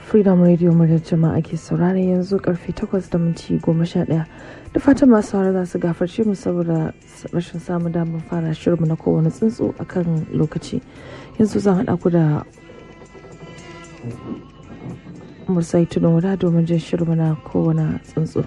freedom radio muryar jama'a ke saurare yanzu karfe 8 da minti 11 da fatan masu saurare za su gafarce mu saboda rashin samun damar fara shirinmu na kowane tsuntsu akan lokaci yanzu zan haɗa ku da mursai tudun wada domin jin shirinmu na kowane tsuntsu.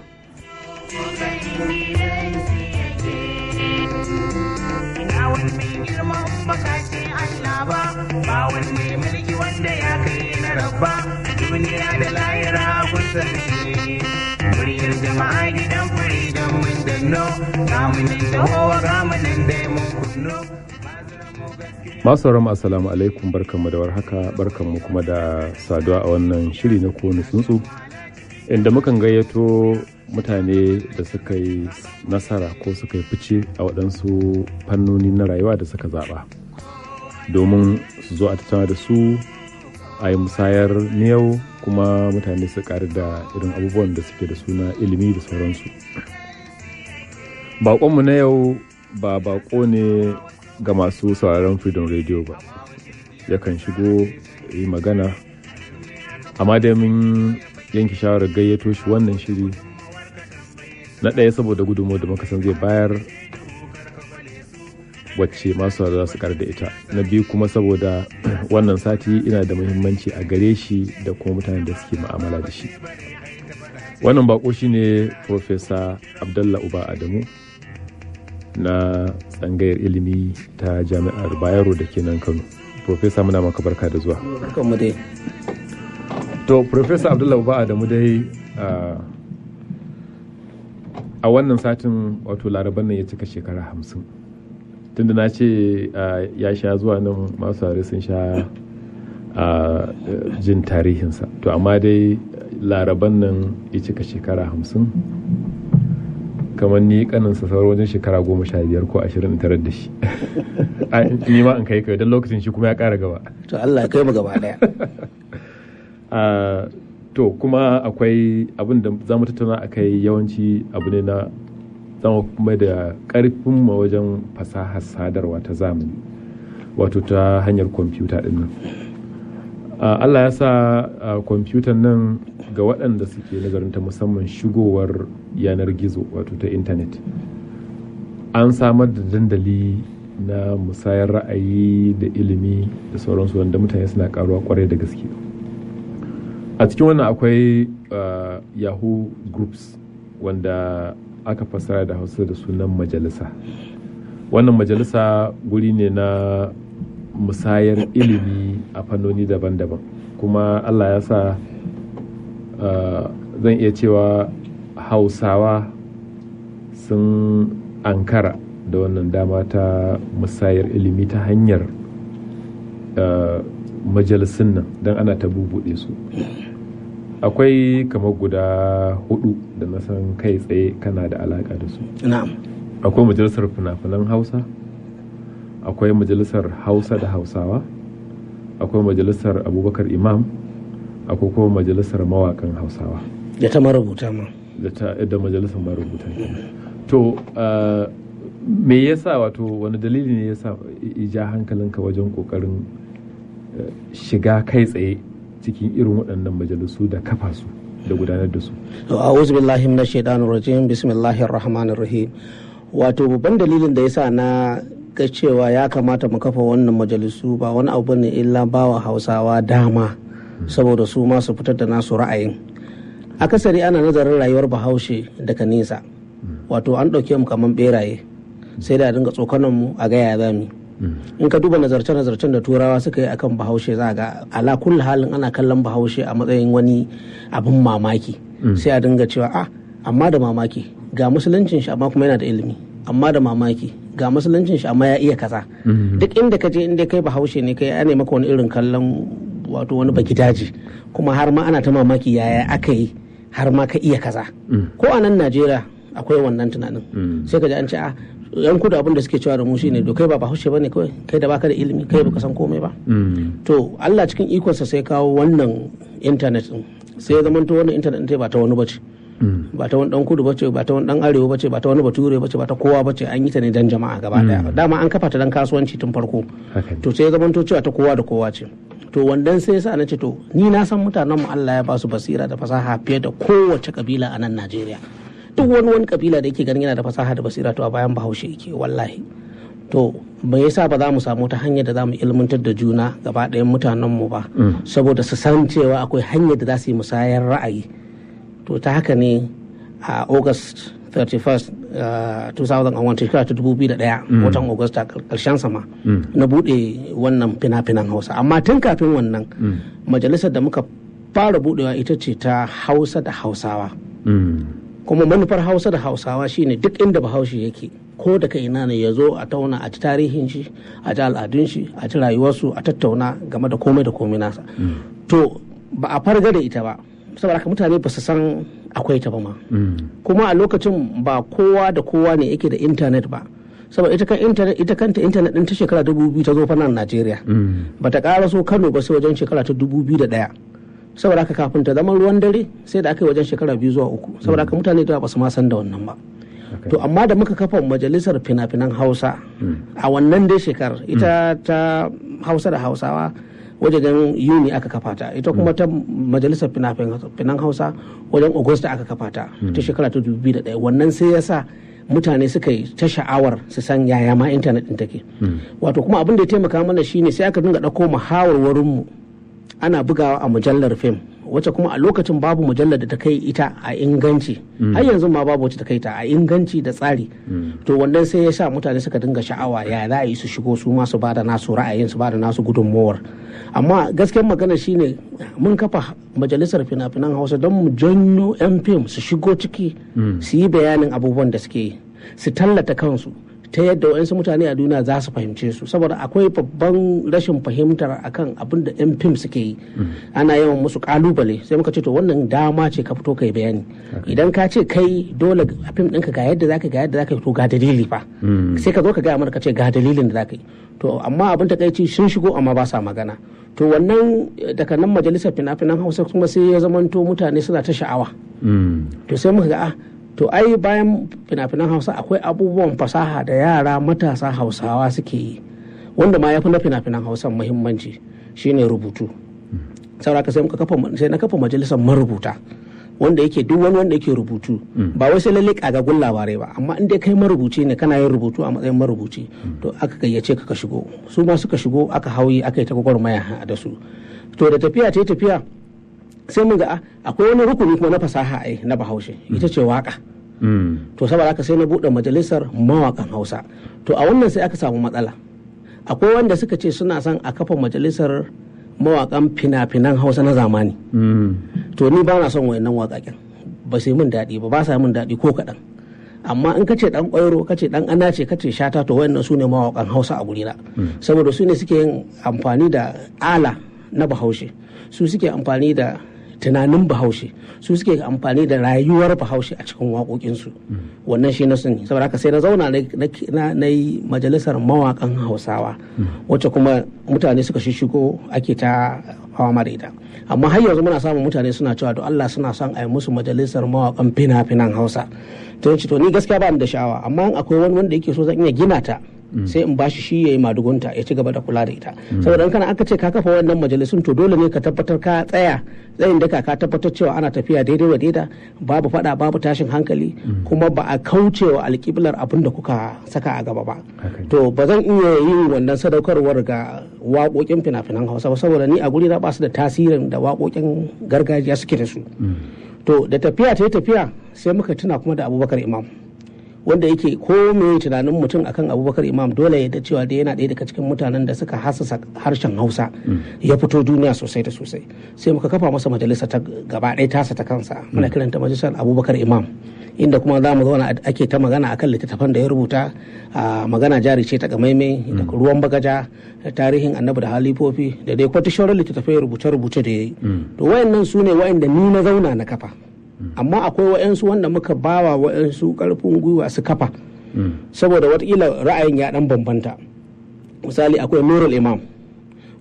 ba wanne mulki wanda ya kai na rabba duniya da lahira kun sarki muryar jama'a gidan freedom mun danno kamunin tahowa kamunin dai mun kunno masu ran assalamu alaikum barkanmu da warhaka barkanmu kuma da saduwa a wannan shiri na kowane tsuntsu inda mukan gayyato mutane da suka yi nasara ko suka yi fice a waɗansu fannoni na rayuwa da suka zaɓa domin su zo a tattauna da su a yi musayar miyau kuma mutane su ƙari da irin abubuwan da suke da suna ilimi da sauransu baƙonmu na yau ba baƙo ne ga masu sauraron freedom radio ba yakan shigo yi magana amma dai mun yanke shawarar gayyato shi wannan shiri na ɗaya saboda gudunmu da muka san zai bayar wacce masu za su da ita na biyu kuma saboda wannan sati ina da muhimmanci a gare shi da kuma mutanen da suke ma'amala da shi wannan bako shine Profesa abdallah uba adamu na tsangayar ilimi ta jami'ar bayero da ke nan kano Profesa muna maka barka da zuwa to Profesa abdallah uba adamu dai a wannan satin wato laraban nan ya cika shekara hamsin tunda na ce ya sha zuwa nan masu sun sha jin tarihinsa to amma dai laraban nan ya cika shekara hamsin kamar ni kaninsa sauran wajen shekara goma sha biyar ko ashirin tarar da shi ni ma in kai kai don lokacin shi kuma ya kara gaba to Allah kai mu gaba daya to kuma akwai abin da za mu tattauna a kai yawanci abu ne na zama kuma da karfin ma wajen fasahar sadarwa ta zamani wato ta hanyar kwamfuta din nan allah ya sa kwamfutan nan ga waɗanda suke nazarin ta musamman shigowar yanar gizo wato ta intanet an samar da dandali na musayar ra'ayi da ilimi da sauransu wanda mutane suna karuwa kwarai da gaske a cikin wannan akwai yahoo groups wanda aka fassara da hausa da sunan majalisa wannan majalisa guri ne na musayar ilimi a fannoni daban-daban kuma allah ya sa zan iya cewa hausawa sun ankara da wannan dama ta musayar ilimi ta hanyar majalisun nan don ana ta bubuɗe su akwai kamar guda hudu da na san kai tsaye kana da alaka da su akwai majalisar fina-finan hausa akwai majalisar hausa da hausawa akwai majalisar abubakar imam akwai kuma majalisar mawakan hausawa da ta marubuta ma da majalisar marubuta to me yasa wato wani dalili ne yasa ija hankalinka wajen kokarin shiga kai tsaye cikin irin waɗannan majalisu da kafa su da gudanar da su. To a'udhu billahi minash shaitanir rajim bismillahir rahmanir rahim. Wato babban dalilin da yasa na ga cewa ya kamata mu kafa wannan majalisu ba wani abu ne illa bawa Hausawa dama saboda su ma su fitar da nasu ra'ayin. Akasari ana nazarin rayuwar Bahaushe daga nesa. Wato an ɗauke mu kaman beraye sai da dinga tsokanan mu a gaya zami. in ka duba nazarce-nazarcen da turawa suka yi akan bahaushe za ga ala kulli halin ana kallon bahaushe a matsayin wani abin mamaki sai a dinga cewa a amma da mamaki ga musuluncin shi amma kuma yana da ilimi amma da mamaki ga musuluncin shi amma ya iya kaza duk inda ka je inda kai bahaushe ne kai ana maka wani irin kallon wato wani baki daji kuma har ma ana ta mamaki yaya aka yi har ma ka iya kaza ko a nan najeriya akwai wannan tunanin sai ka ji an ce a yan kudu abin da suke cewa da mu shine to kai ba bahaushe bane kawai kai da baka da ilimi kai baka san komai ba to Allah cikin ikonsa sai kawo wannan internet din sai ya zamanto wannan internet din ba ta wani bace ba ta wani dan kudu bace ba ta wani dan arewa bace ba ta wani bature bace ba ta kowa bace an yi ta ne dan jama'a gaba daya dama an kafa ta dan kasuwanci tun farko Haka ne. to sai ya zamanto cewa ta kowa da kowa ce to wandan sai yasa na ce to ni na san mutanen mu Allah ya ba su basira da fasaha fiye da kowace kabila a nan Najeriya duk wani wani kabila da yake ganin yana da fasaha da basira to a bayan Bahaushe yake wallahi to me yasa ba za mu samu ta hanyar da za mu ilmantar da juna gaba ɗayan mutanen mu ba saboda su san cewa akwai hanyar da za su yi musayar ra'ayi to ta haka ne a august 31st uh, 2001 shekara ta 2001 watan augusta karshen sama na bude wannan fina-finan hausa amma tun kafin wannan majalisar da muka fara budewa ita ce ta hausa da hausawa Mm. kuma manufar hausa da hausawa shine duk inda bahaushe yake ko da kai ina ne ya zo a tauna a ji tarihin shi a ji al'adun shi a ji rayuwarsu a tattauna game da komai da komai nasa to ba a farga da ita ba saboda haka mutane ba su san akwai ta ba ma Mm. kuma a lokacin ba kowa da kowa ne yake da intanet ba saboda ita kan intanet ita kanta intanet din ta shekara 2000 ta zo fa nan Najeriya Mm. bata ƙara so Kano ba sai wajen shekara ta 2001 saboda haka kafin ta zama ruwan dare sai da aka yi wajen shekara biyu zuwa uku saboda haka mutane da ba su ma san da wannan ba Haka to amma da muka kafa majalisar fina-finan hausa a wannan dai shekarar ita ta hausa da hausawa wajen yuni aka kafa ta ita kuma ta majalisar fina-finan hausa wajen agusta aka kafa ta ta shekara ta 2001 wannan sai ya sa mutane suka yi ta sha'awar su san yaya ma intanet din take wato kuma abin da ya taimaka mana shine sai aka dinga ɗauko muhawarwarinmu ana bugawa a mujallar fim wacce kuma a lokacin babu mujallar da ta kai ita a inganci har yanzu ma babu wacce ta kai ta a inganci da tsari to wannan sai ya sa mutane suka dinga sha'awa ya za a yi su shigo su ma su bada nasu ra'ayin su bada nasu gudunmowar amma gaskiyar magana shine mun kafa majalisar fina-finan hausa don mu janyo 'yan fim su shigo ciki su yi bayanin abubuwan da suke yi su tallata kansu ta yadda waɗansu mutane a duniya za su fahimce su saboda akwai babban rashin fahimtar akan abin da 'yan fim suke yi ana yawan musu kalubale sai muka ce to wannan dama ce ka fito kai bayani idan ka ce kai dole a fim ɗinka ga yadda zaka ga yadda zaka to ga dalili fa sai ka zo ka gaya mana ka ce ga dalilin da zaka yi to amma abin takaici sun shigo amma ba sa magana to wannan daga nan majalisar fina-finan hausa kuma sai ya zamanto mutane suna ta sha'awa to sai muka ga ah to ai bayan fina-finan hausa akwai abubuwan fasaha da yara matasa hausawa suke yi wanda ma ya fi na fina-finan hausa muhimmanci shine rubutu sauraka sai muka kafa sai na kafa majalisar marubuta wanda yake duk wani wanda yake rubutu ba wai sai lalle kagagun labarai ba amma in dai kai marubuci ne kana yin rubutu a matsayin marubuci to aka gayyace ka ka shigo su ma suka shigo aka hauyi aka yi ta gwagwarmaya da su to da tafiya ta tafiya sai mun ga akwai wani rukuni kuma na fasaha ai na bahaushe ita ce waka to saboda haka sai na buɗe majalisar mawakan hausa to a wannan sai aka samu matsala akwai wanda suka ce suna son a kafa majalisar mawakan fina-finan hausa na zamani to ni ba na son wayannan wakaken ba sai min daɗi ba ba sa min daɗi ko kaɗan amma in ka ce dan ƙwairo ka ce dan ana ce ka ce shata to wayannan su ne mawakan hausa a gurina saboda su ne suke yin amfani da ala na bahaushe su suke amfani da tunanin bahaushe su suke amfani da rayuwar bahaushe a cikin waƙoƙinsu wannan shi na sani saboda haka sai na zauna na yi majalisar mawaƙan hausawa wacce kuma mutane suka shishigo ake ta hawa da ita amma har yanzu muna samun mutane suna cewa to Allah suna son a yi musu majalisar mawaƙan fina-finan hausa to to ni gaskiya ba ni da sha'awa amma akwai wani wanda yake so zan iya gina ta sai in bashi shi ya yi madugunta ya ci gaba da kula da ita saboda kana aka ce ka kafa wannan majalisun to dole ne ka tabbatar ka tsaya tsayin daka ka tabbatar cewa ana tafiya daidai wa daida babu fada babu tashin hankali kuma ba a kauce wa alƙiblar abin da kuka saka a gaba ba to ba zan iya yin wannan sadaukarwar ga waƙoƙin fina-finan hausa ba saboda ni a guri na ba su da tasirin da waƙoƙin gargajiya suke da su to da tafiya ta yi tafiya sai muka tuna kuma da abubakar imam wanda yake ko me tunanin mutum akan abubakar imam dole ya da cewa da yana ɗaya daga cikin mutanen da suka hasasa harshen hausa ya fito duniya sosai da sosai sai muka kafa masa majalisa ta gaba ɗaya tasa ta kansa muna kiranta majalisar abubakar imam inda kuma za mu zauna ake ta magana akan littattafan da ya rubuta a magana jari ce ta gamaime da ruwan bagaja da tarihin annabi da halifofi da dai kwata shauran littattafai rubuce-rubuce da ya yi to wayannan su ne wayanda ni na zauna na kafa amma akwai wa'yansu wanda muka bawa wa'yansu karfin gwiwa su kafa saboda watakila ra'ayin ya dan bambanta misali akwai nurul imam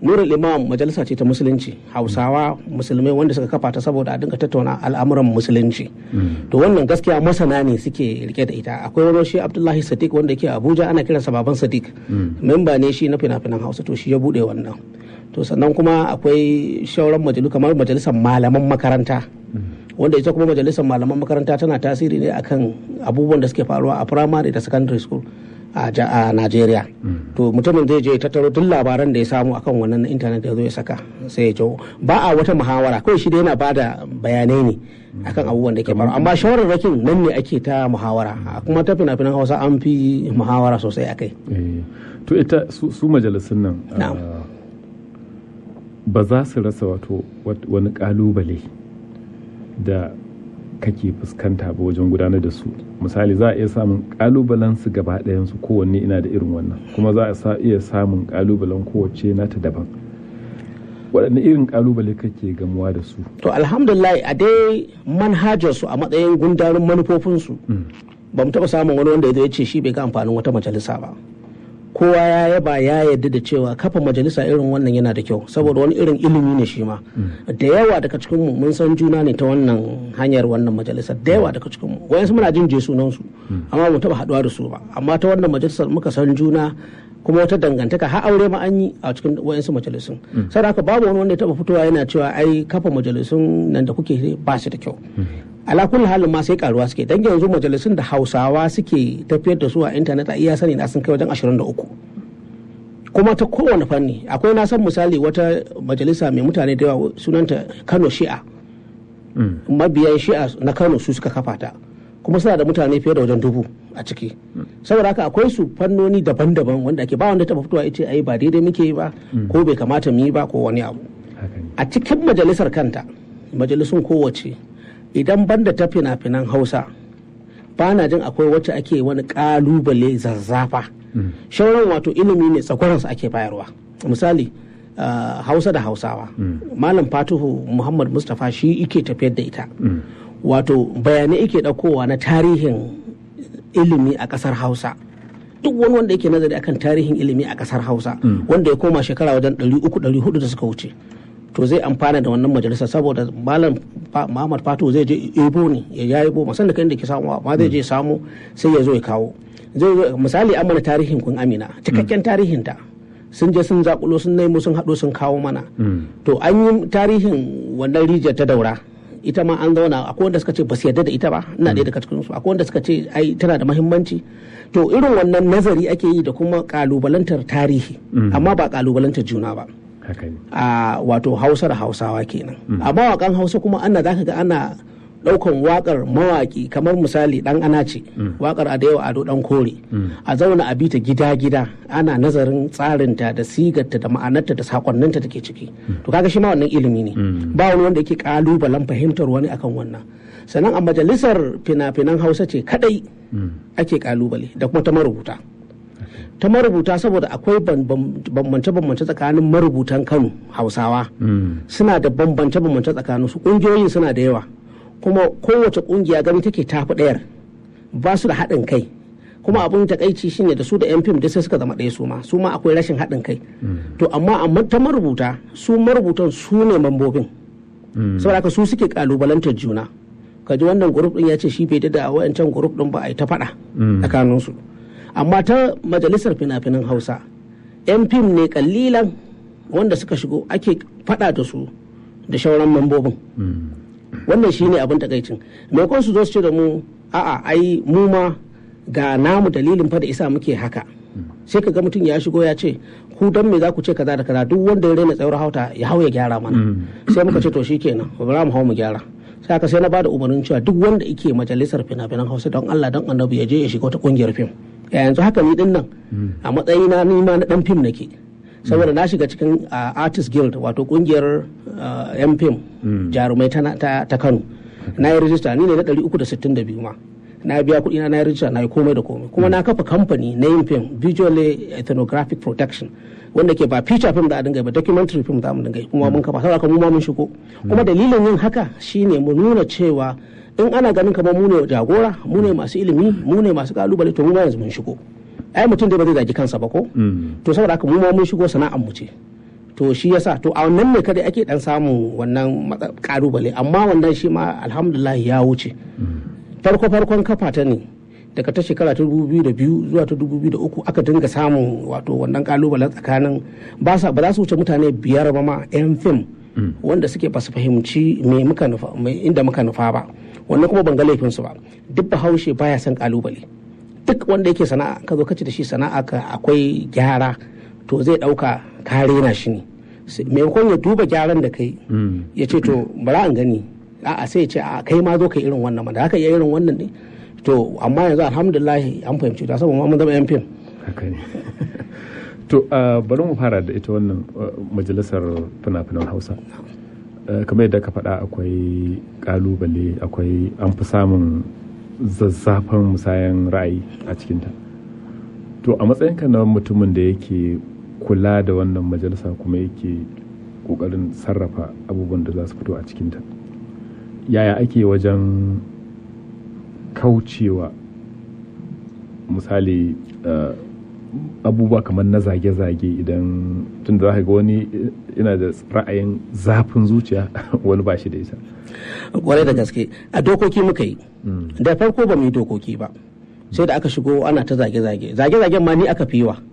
nurul imam majalisa ce ta musulunci hausawa musulmai wanda suka kafa ta saboda a dinga tattauna al'amuran musulunci to wannan gaskiya masana ne suke rike da ita akwai wani shi abdullahi sadiq wanda yake abuja ana kiransa baban sadiq memba ne shi na fina-finan hausa to shi ya bude wannan to sannan kuma akwai shauran majalu kamar majalisar malaman makaranta wanda ita kuma majalisar malaman makaranta tana tasiri ne akan abubuwan da suke faruwa a primary da secondary school a Najeriya. To mutumin zai je tattaro duk labaran da ya samu akan wannan na intanet da zo ya saka sai ya jawo. Ba a wata muhawara kawai shi dai yana bada bayanai ne akan abubuwan da ke faru amma shawararrakin nan ne ake ta muhawara kuma ta fina-finan hausa an fi muhawara sosai akai. To ita su majalisun nan ba za su rasa wato wani kalubale da kake fuskanta ba wajen gudanar da su misali za a iya samun kalubalen su gaba su kowanne ina da irin wannan kuma za a iya samun kalubalen kowace nata daban waɗanne irin kalubale kake gamuwa da su to alhamdulillah a dai manhajar su a matsayin gundarin manufofinsu ba mu taɓa samun wani wanda ya ce shi bai ga amfanin wata majalisa ba kowa ya yaba ya yarda da cewa kafa majalisa irin wannan yana da kyau saboda wani irin ilimi ne shi ma da yawa daga cikin mu mun san juna ne ta wannan hanyar wannan majalisar da yawa daga cikin mu wayansu muna jin je sunan su amma mu taba haduwa da su ba amma ta wannan majalisar muka san juna kuma wata dangantaka har aure ma an yi a cikin wayansu majalisun sai haka babu wani wanda ya taba fitowa yana cewa ai kafa majalisun nan da kuke ba shi da kyau ala kulli halin ma sai karuwa suke dan yanzu majalisun da hausawa suke tafiyar da su a intanet a iya sani na sun kai wajen 23 kuma ta kowane fanni akwai na san misali wata majalisa mai mutane da yawa sunanta kano shi'a mabiyan shi'a na kano su suka kafa ta kuma suna da mutane fiye da wajen dubu a ciki saboda haka akwai su fannoni daban-daban wanda ake ba wanda taba fitowa ita ai ba daidai muke yi ba ko bai kamata mu yi ba ko wani abu a cikin majalisar kanta majalisun kowace idan banda ta fina-finan hausa ba na jin akwai wacce ake wani kalubale zazzafa shauran wato ilimi ne tsakwaransa ake bayarwa misali hausa da hausawa malam fatuhu muhammad mustapha shi ike tafiyar da ita wato bayanai ike ɗaukowa na tarihin ilimi a ƙasar hausa duk wani wanda yake nazari akan tarihin ilimi a ƙasar hausa wanda ya koma shekara wajen 300-400 da suka wuce to zai amfana da wannan majalisar saboda malam Muhammad Fatu zai je ebo ne ya ya ebo masan da kan da ke samu ma zai je samu sai ya zo ya kawo zai zo misali an mana tarihin kun Amina cikakken tarihin ta sun je sun zakulo sun nemo sun hado sun kawo mana to an yi tarihin wannan rijiyar ta daura ita ma an zauna akwai wanda suka ce ba su yarda da ita ba ina ɗaya daga cikin su akwai wanda suka ce ai tana da muhimmanci to irin wannan nazari ake yi da kuma kalubalantar tarihi amma ba kalubalantar juna ba a wato hausa da hausawa kenan a mawakan hausa kuma ana za ka ga ana daukan wakar mawaki kamar misali dan ana ce wakar a da yawa ado dan kore a zauna a bita gida-gida ana nazarin tsarinta da sigarta da ma'anarta da sakonninta da ke ciki to kaga shi ma wannan ilimi ne ba wani wanda yake kalubalen fahimtar wani akan wannan sannan a majalisar fina-finan hausa ce kadai ake kalubale da kuma ta marubuta ta marubuta saboda akwai bambance-bambance tsakanin marubutan kano hausawa suna da bambance-bambance tsakanin su kungiyoyin suna da yawa kuma kowace kungiya gani take tafi ɗayar ba su da haɗin kai kuma abin takaici shine da su da yan fim da sai suka zama ɗaya su ma su ma akwai rashin haɗin kai to amma amma ta marubuta su marubutan su ne mambobin saboda haka su suke kalubalantar juna kaji wannan grup din ya ce shi bai da wayancan grup din ba a yi ta faɗa tsakaninsu amma ta majalisar fina-finan hausa yan fim ne kallilan wanda suka shigo ake fada da su da shauran mambobin wannan shi ne abin takaicin maimakon su zo su ce da mu a'a ai mu ma ga namu dalilin fa da isa muke haka sai ka ga mutum ya shigo ya ce ku dan me za ku ce kaza da kaza duk wanda ya raina tsayar hauta ya hau ya gyara mana sai muka ce to shikenan ba mu hau mu gyara sai aka sai na bada umarnin cewa duk wanda yake majalisar fina-finan hausa don Allah don annabi ya je ya shiga wata kungiyar fim yanzu haka ni din nan a matsayina ni ma na dan fim nake saboda na shiga cikin artist guild wato kungiyar yan fim jarumai ta kano na yi rijista ni ne na 362 ma na biya kuɗi na yi rijista na yi komai da komai kuma na kafa kamfani na yin fim visual ethnographic protection wanda ke ba feature film da a dinga ba documentary film za mu dinga kuma mun kafa saboda mu ma mun shigo kuma dalilin yin haka shine mu nuna cewa in ana ganin kamar mu ne jagora mu ne masu ilimi mu ne masu kalubale to mu ma yanzu mun shigo ai mutum dai ba zai zagi kansa ba ko to saboda haka mu ma mun shigo sana'ar mu ce to shi yasa to a wannan ne kadai ake dan samun wannan matsa- kalubale amma wannan shi ma alhamdulillah ya wuce farko farkon kafa ta ne daga ta shekara ta dubu biyu da biyu zuwa ta dubu biyu da uku aka dinga samun wato wannan kalubalen tsakanin ba sa- ba za su wuce mutane biyar ba ma yan fim wanda suke ba su fahimci me muka nufa me inda muka nufa ba wannan kuma ban ga laifinsu ba duk bahaushe baya son kalubale duk wanda yake sana'a ka zo kace da shi sana'a ka akwai gyara to zai dauka ka rena shi ne Sai- maimakon ya duba gyaran da kai ya ce to bara an gani a'a sai ya ce a kai ma zo ka irin wannan ma da haka iya irin wannan ne to amma yanzu alhamdulillah an fahimci ta saboda mun zama yan fim haka ne to uh, bari mu fara da ita wannan uh, majalisar fina-finan hausa Uh, kamar yadda ka faɗa akwai ƙalubale akwai an fi samun zazzafan musayan ra'ayi a cikinta to a matsayinka na mutumin da yake kula da wannan majalisa kuma yake ƙoƙarin sarrafa abubuwan da za su fito a cikinta yaya ake wajen kaucewa misali uh, abubuwa kamar na zage-zage idan tun da za ga wani yana da ra'ayin zafin zuciya wani ba shi da ita kwarai da gaske a dokoki muka yi da farko ba mu yi dokoki ba sai da aka shigo ana ta zage-zage zage-zagen ma ni aka fi wa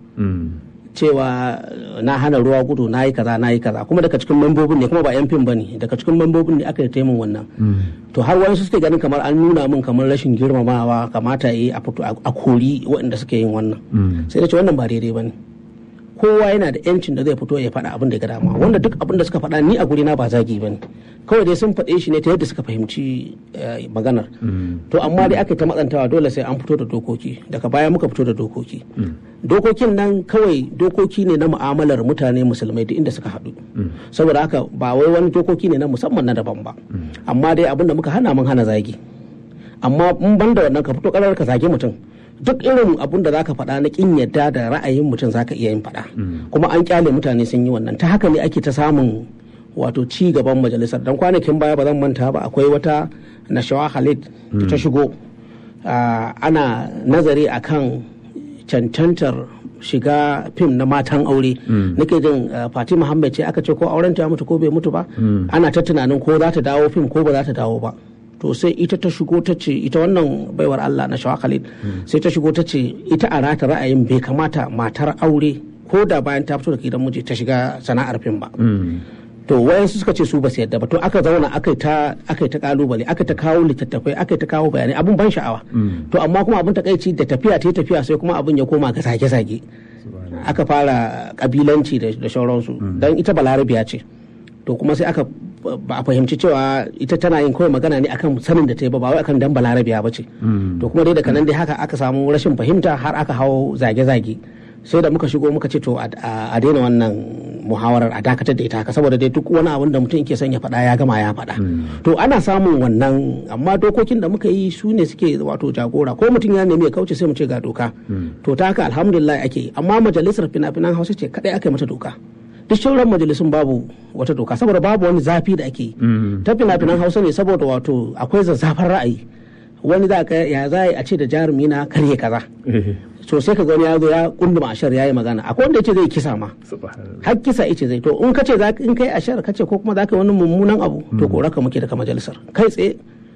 cewa na hana ruwa gudu na yi kaza na yi kaza kuma daga cikin membobin ne kuma ba yan fim ba ne daga cikin membobin ne aka yi taimun wannan to har wani suke ganin kamar an nuna min kamar rashin girmamawa kamata yi a fito a kori waɗanda suke yin wannan sai da ce wannan ba daidai ba ne kowa yana da yancin da zai fito ya faɗa abin da ya ga dama wanda duk abin da suka faɗa ni a guri na ba zagi ba ne kawai dai sun faɗe shi ne ta yadda suka fahimci eh, maganar to amma dai aka yi ta matsantawa dole sai an fito da dokoki daga baya muka fito da dokoki dokokin nan kawai dokoki ne na mu'amalar mutane musulmai duk inda suka haɗu saboda haka ba wai wani dokoki ne na musamman na daban ba amma dai abin da muka hana mun hana zagi amma in ban da wannan ka fito karar ka zage mutum duk irin abun da zaka faɗa na kin yadda da ra'ayin mutum zaka iya yin faɗa kuma an kyale mutane sun yi wannan ta haka ne ake ta samun wato ci gaban majalisar dan kwanakin baya ba zan manta ba akwai wata nashawa Khalid da ta shigo ah, ana nazari akan cancantar shiga fim na matan aure nake jin ah, Fati Muhammad ce aka ce ko auren ta ya mutu ko bai mutu ba ana ta tunanin ko za ta dawo fim ko ba za ta dawo ba to sai ita ta shigo ta ce ita wannan baiwar Allah na shawa Khalid sai ta shigo ta ce ita a rata ra'ayin bai kamata matar aure ko da bayan ta fito da gidan miji ta shiga sana'ar fim ba to wayansu suka ce su ba su yadda ba to aka zauna aka yi ta aka yi ta kalubale aka ta kawo littattafai aka yi ta kawo bayanai abun ban sha'awa to amma kuma abun takaici da tafiya ta yi tafiya sai kuma abun ya koma ga zage-zage aka fara kabilanci da da sauransu dan ita balarabiya ce to kuma sai aka ba a fahimci cewa ita tana yin kawai magana ne akan sanin da ta yi ba ba wai akan dan balarabiya ba ce to kuma dai daga nan dai haka aka samu rashin fahimta har aka hawo zage-zage sai da muka shigo muka ce to a a daina wannan muhawarar a dakatar da ita haka saboda dai duk wani abin da mutum yake son ya faɗa ya gama ya faɗa to ana samun wannan amma dokokin da muka yi su ne suke wato jagora ko mutum ya nemi ya kauce sai mu ce ga doka to ta haka alhamdulillah ake yi amma majalisar fina-finan hausa ce kadai aka yi mata doka duk sauran majalisun babu wata doka saboda babu wani zafi da ake yi ta fina-finan hausa ne saboda wato akwai zazzafan ra'ayi wani za ka ya za a ce da jarumi na karye kaza so sai ka ga wani ya zo ya kunduma ashar ya yi magana akwai wanda yace zai kisa ma subhanallah har kisa yace zai to in kace za in kai ashar kace ko kuma za ka yi wani mummunan abu to kora ka muke daga majalisar kai tsaye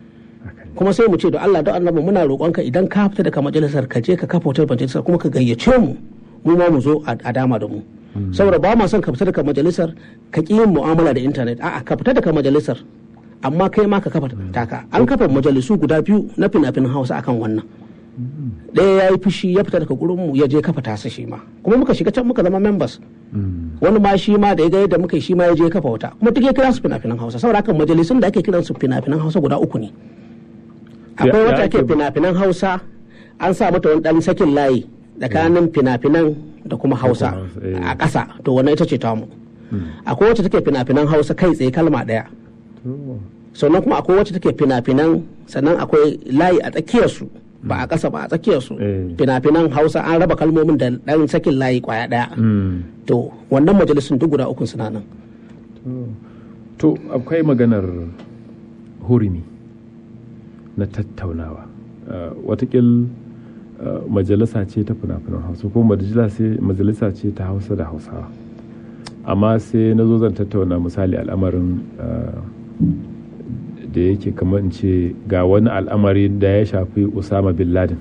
kuma sai mu ce da Allah da annabi muna roƙonka idan ka fita daga majalisar ka je ka kafa wata majalisar kuma ka gayyace mu mu ma mu zo a a dama da mu saboda ba ma son ka fita daga majalisar ka ƙi yin mu'amala da intanet a'a ka fita daga majalisar amma kai ma ka kafa taka an kafa majalisu guda biyu na fina-finan hausa akan wannan ɗaya ya yi fushi ya fita daga gurin mu ya je kafa tasa shi ma kuma muka shiga can muka zama members wani ma shi ma da ya ga yadda muka yi shi ma ya je kafa wata kuma duk ya kira su fina-finan hausa saboda haka majalisun da ake kiran su fina-finan hausa guda uku ne akwai Ya- wata ya ake ake- fina-finan hausa an sa mata wani dan sakin layi tsakanin fina-finan da kuma hausa Hausa, eh. a ƙasa to wannan ita ce tamu akwai wacce take fina-finan hausa kai tsaye kalma ɗaya sannan kuma akwai wacce take fina-finan sannan akwai layi a tsakiyarsu ba a ƙasa ba a tsakiyarsu Eh. fina-finan hausa an raba kalmomin da ɗan sakin layi kwaya ɗaya to wannan majalisun duk guda ukun suna nan to akwai maganar hurumi na tattaunawa Uh, watakil uh, majalisa ce ta fina-finan hausa ko majalisa ce- majalisa ce ta hausa da hausawa amma sai na zo zan tattauna misali al'amarin ah, da yake kamar in ce ga wani al'amari da ya shafi usama bin laden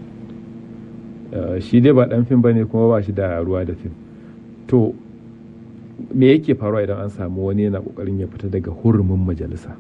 Ah, shi dai ba dan fim ba ne kuma ba shi da ruwa da fim to me yake faruwa idan an samu wani yana kokarin ya fita daga hurumin majalisa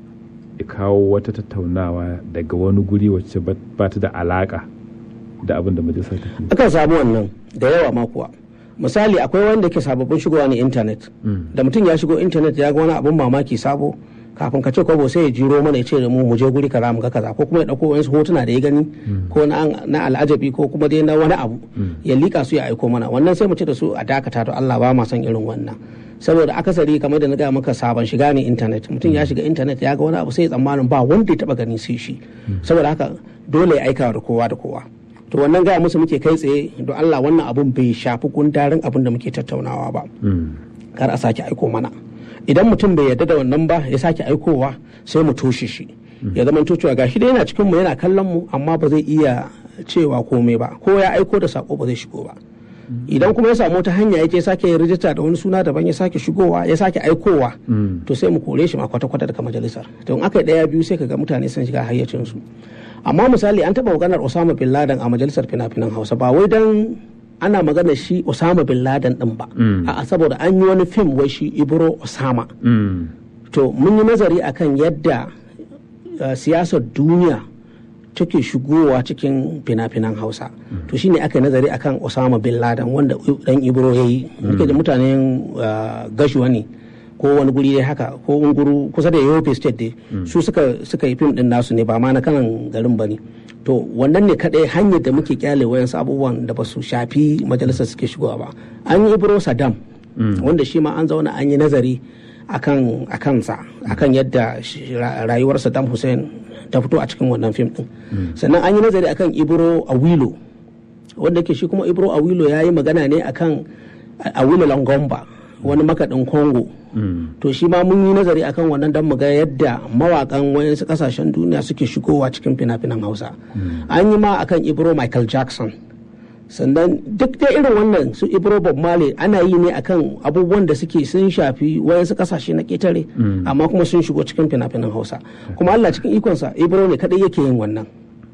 ya kawo wata tattaunawa daga wani guri wacce ba ba ta da alaka da abin da majalisa take yi? akan samu wannan da yawa ma kuwa misali akwai wanda ke sababbin shigowa ne intanet Mm. da mutum ya shigo intanet ya ga wani abun mamaki sabo kafin ka ce kwabo sai ya jiro mana ya ce da mu mu je guri kaza mu ga kaza ko kuma ya dauko wasu hotuna da ya gani ko na na al'ajabi ko kuma dai na wani abu ya lika su ya aiko mana wannan sai mu ce da su a dakata to Allah ba ma son irin wannan saboda akasari kamar da na gaya maka sabon shiga ne intanet mutum ya shiga intanet ya ga wani abu sai ya tsammanin ba wanda ya taba gani sai shi saboda haka dole ya aika da kowa da kowa to wannan gaya musu muke kai tsaye don Allah wannan abun bai shafi gundarin abin da muke tattaunawa ba Mm. kar a sake aiko mana idan mutum bai yarda da wannan ba ya sake aikowa sai mu toshe shi ya zama cewa gashi dai yana cikin mu yana kallon mu amma ba zai iya cewa komai ba ko ya aiko da sako ba zai shigo ba idan kuma ya samu ta hanya yake sake yin rijista da wani suna daban ya sake shigowa ya sake aikowa Mm. to sai mu kore shi ma kwata-kwata daga majalisar to in aka yi daya biyu sai ka ga mutane sun shiga hayyacinsu amma misali an taɓa maganar osama bin laden a majalisar fina-finan hausa ba wai dan ana maganar shi osama bin laden din ba Mm. a'a saboda an yi wani fim wai shi ibro osama Mm. to mun yi nazari akan yadda uh, siyasar duniya take shigowa cikin fina-finan hausa to shine aka yi nazari akan osama bin laden wanda dan ibro ya yi muke da mutanen uh, gashuwa ne ko wani guri dai haka ko unguru kusa da yobe state dai su suka suka yi fim din nasu ne ba ma na kanan garin ba ne to wannan ne kadai hanyar da muke kyale wayansu abubuwan da ba su shafi majalisar suke shigowa ba an yi ibro saddam wanda shi ma an zauna an yi nazari akan a kansa akan yadda shi- ra- rayuwar Saddam Hussein ta fito a cikin wannan fim din sannan an yi nazari akan Ibro Awilo wanda ke shi kuma Ibro Awilo ya yi magana ne akan Awilo Longomba wani makaɗin Congo Mm. to shi ma mun yi nazari akan wannan don mu ga yadda mawakan wayansu kasashen duniya suke shigowa cikin fina-finan Hausa an yi ma akan Ibro Michael Jackson sannan duk da irin wannan su ibro bob marley ana yi ne akan abubuwan da suke sun shafi wayansu kasashe na ketare amma kuma sun shigo cikin fina-finan hausa kuma allah cikin ikonsa ibro ne kadai yake yin wannan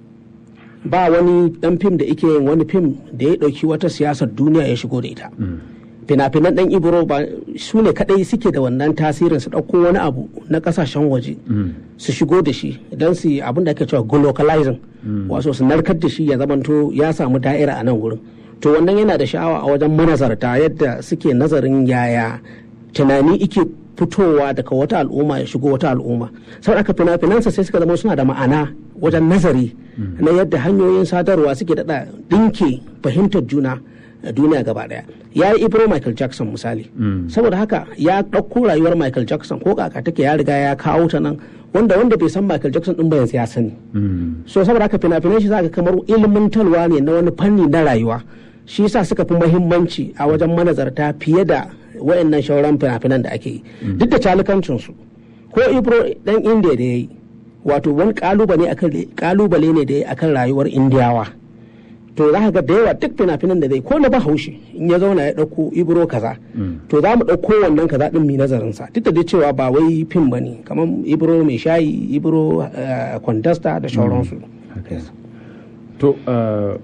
ba wani dan fim da yake yin wani fim da ya dauki wata siyasar duniya ya shigo da ita fina-finan dan ibro ba su ne kadai suke da wannan tasirin su dauko wani abu na kasashen waje su shigo da shi don su yi abin da ake cewa globalizing wato su narkar da shi ya zamanto ya samu da'ira a nan wurin to wannan yana da sha'awa a wajen manazarta yadda suke nazarin yaya tunani ike fitowa daga wata al'umma ya shigo wata al'umma saboda haka fina-finansa sai suka zama suna da ma'ana wajen nazari na yadda hanyoyin sadarwa suke daɗa ɗinke fahimtar juna a duniya gaba daya ya yi ibro michael jackson misali saboda haka ya ɗauko rayuwar michael jackson ko kaka take ya riga ya kawo ta nan wanda wanda bai san michael jackson ɗin ba yanzu ya sani Mm. so saboda haka fina-finan shi zaka kamar ilmantarwa ne na wani fanni na rayuwa shi yasa suka fi muhimmanci a wajen manazarta fiye da wayannan shauran fina-finan da ake yi duk da calukancin su ko ibro dan indiya da yayi wato wani kalubale akan kalubale ne da yayi akan rayuwar indiyawa to za ka ga da yawa duk fina-finan da zai ko na bahaushe in ya zauna ya ɗauko ibro kaza to za mu ɗauko wannan kaza ɗin mai nazarin sa duk da dai cewa ba wai fim ba ne kamar ibro mai shayi ibro eh, kwandasta da sauransu haka ne. to uh,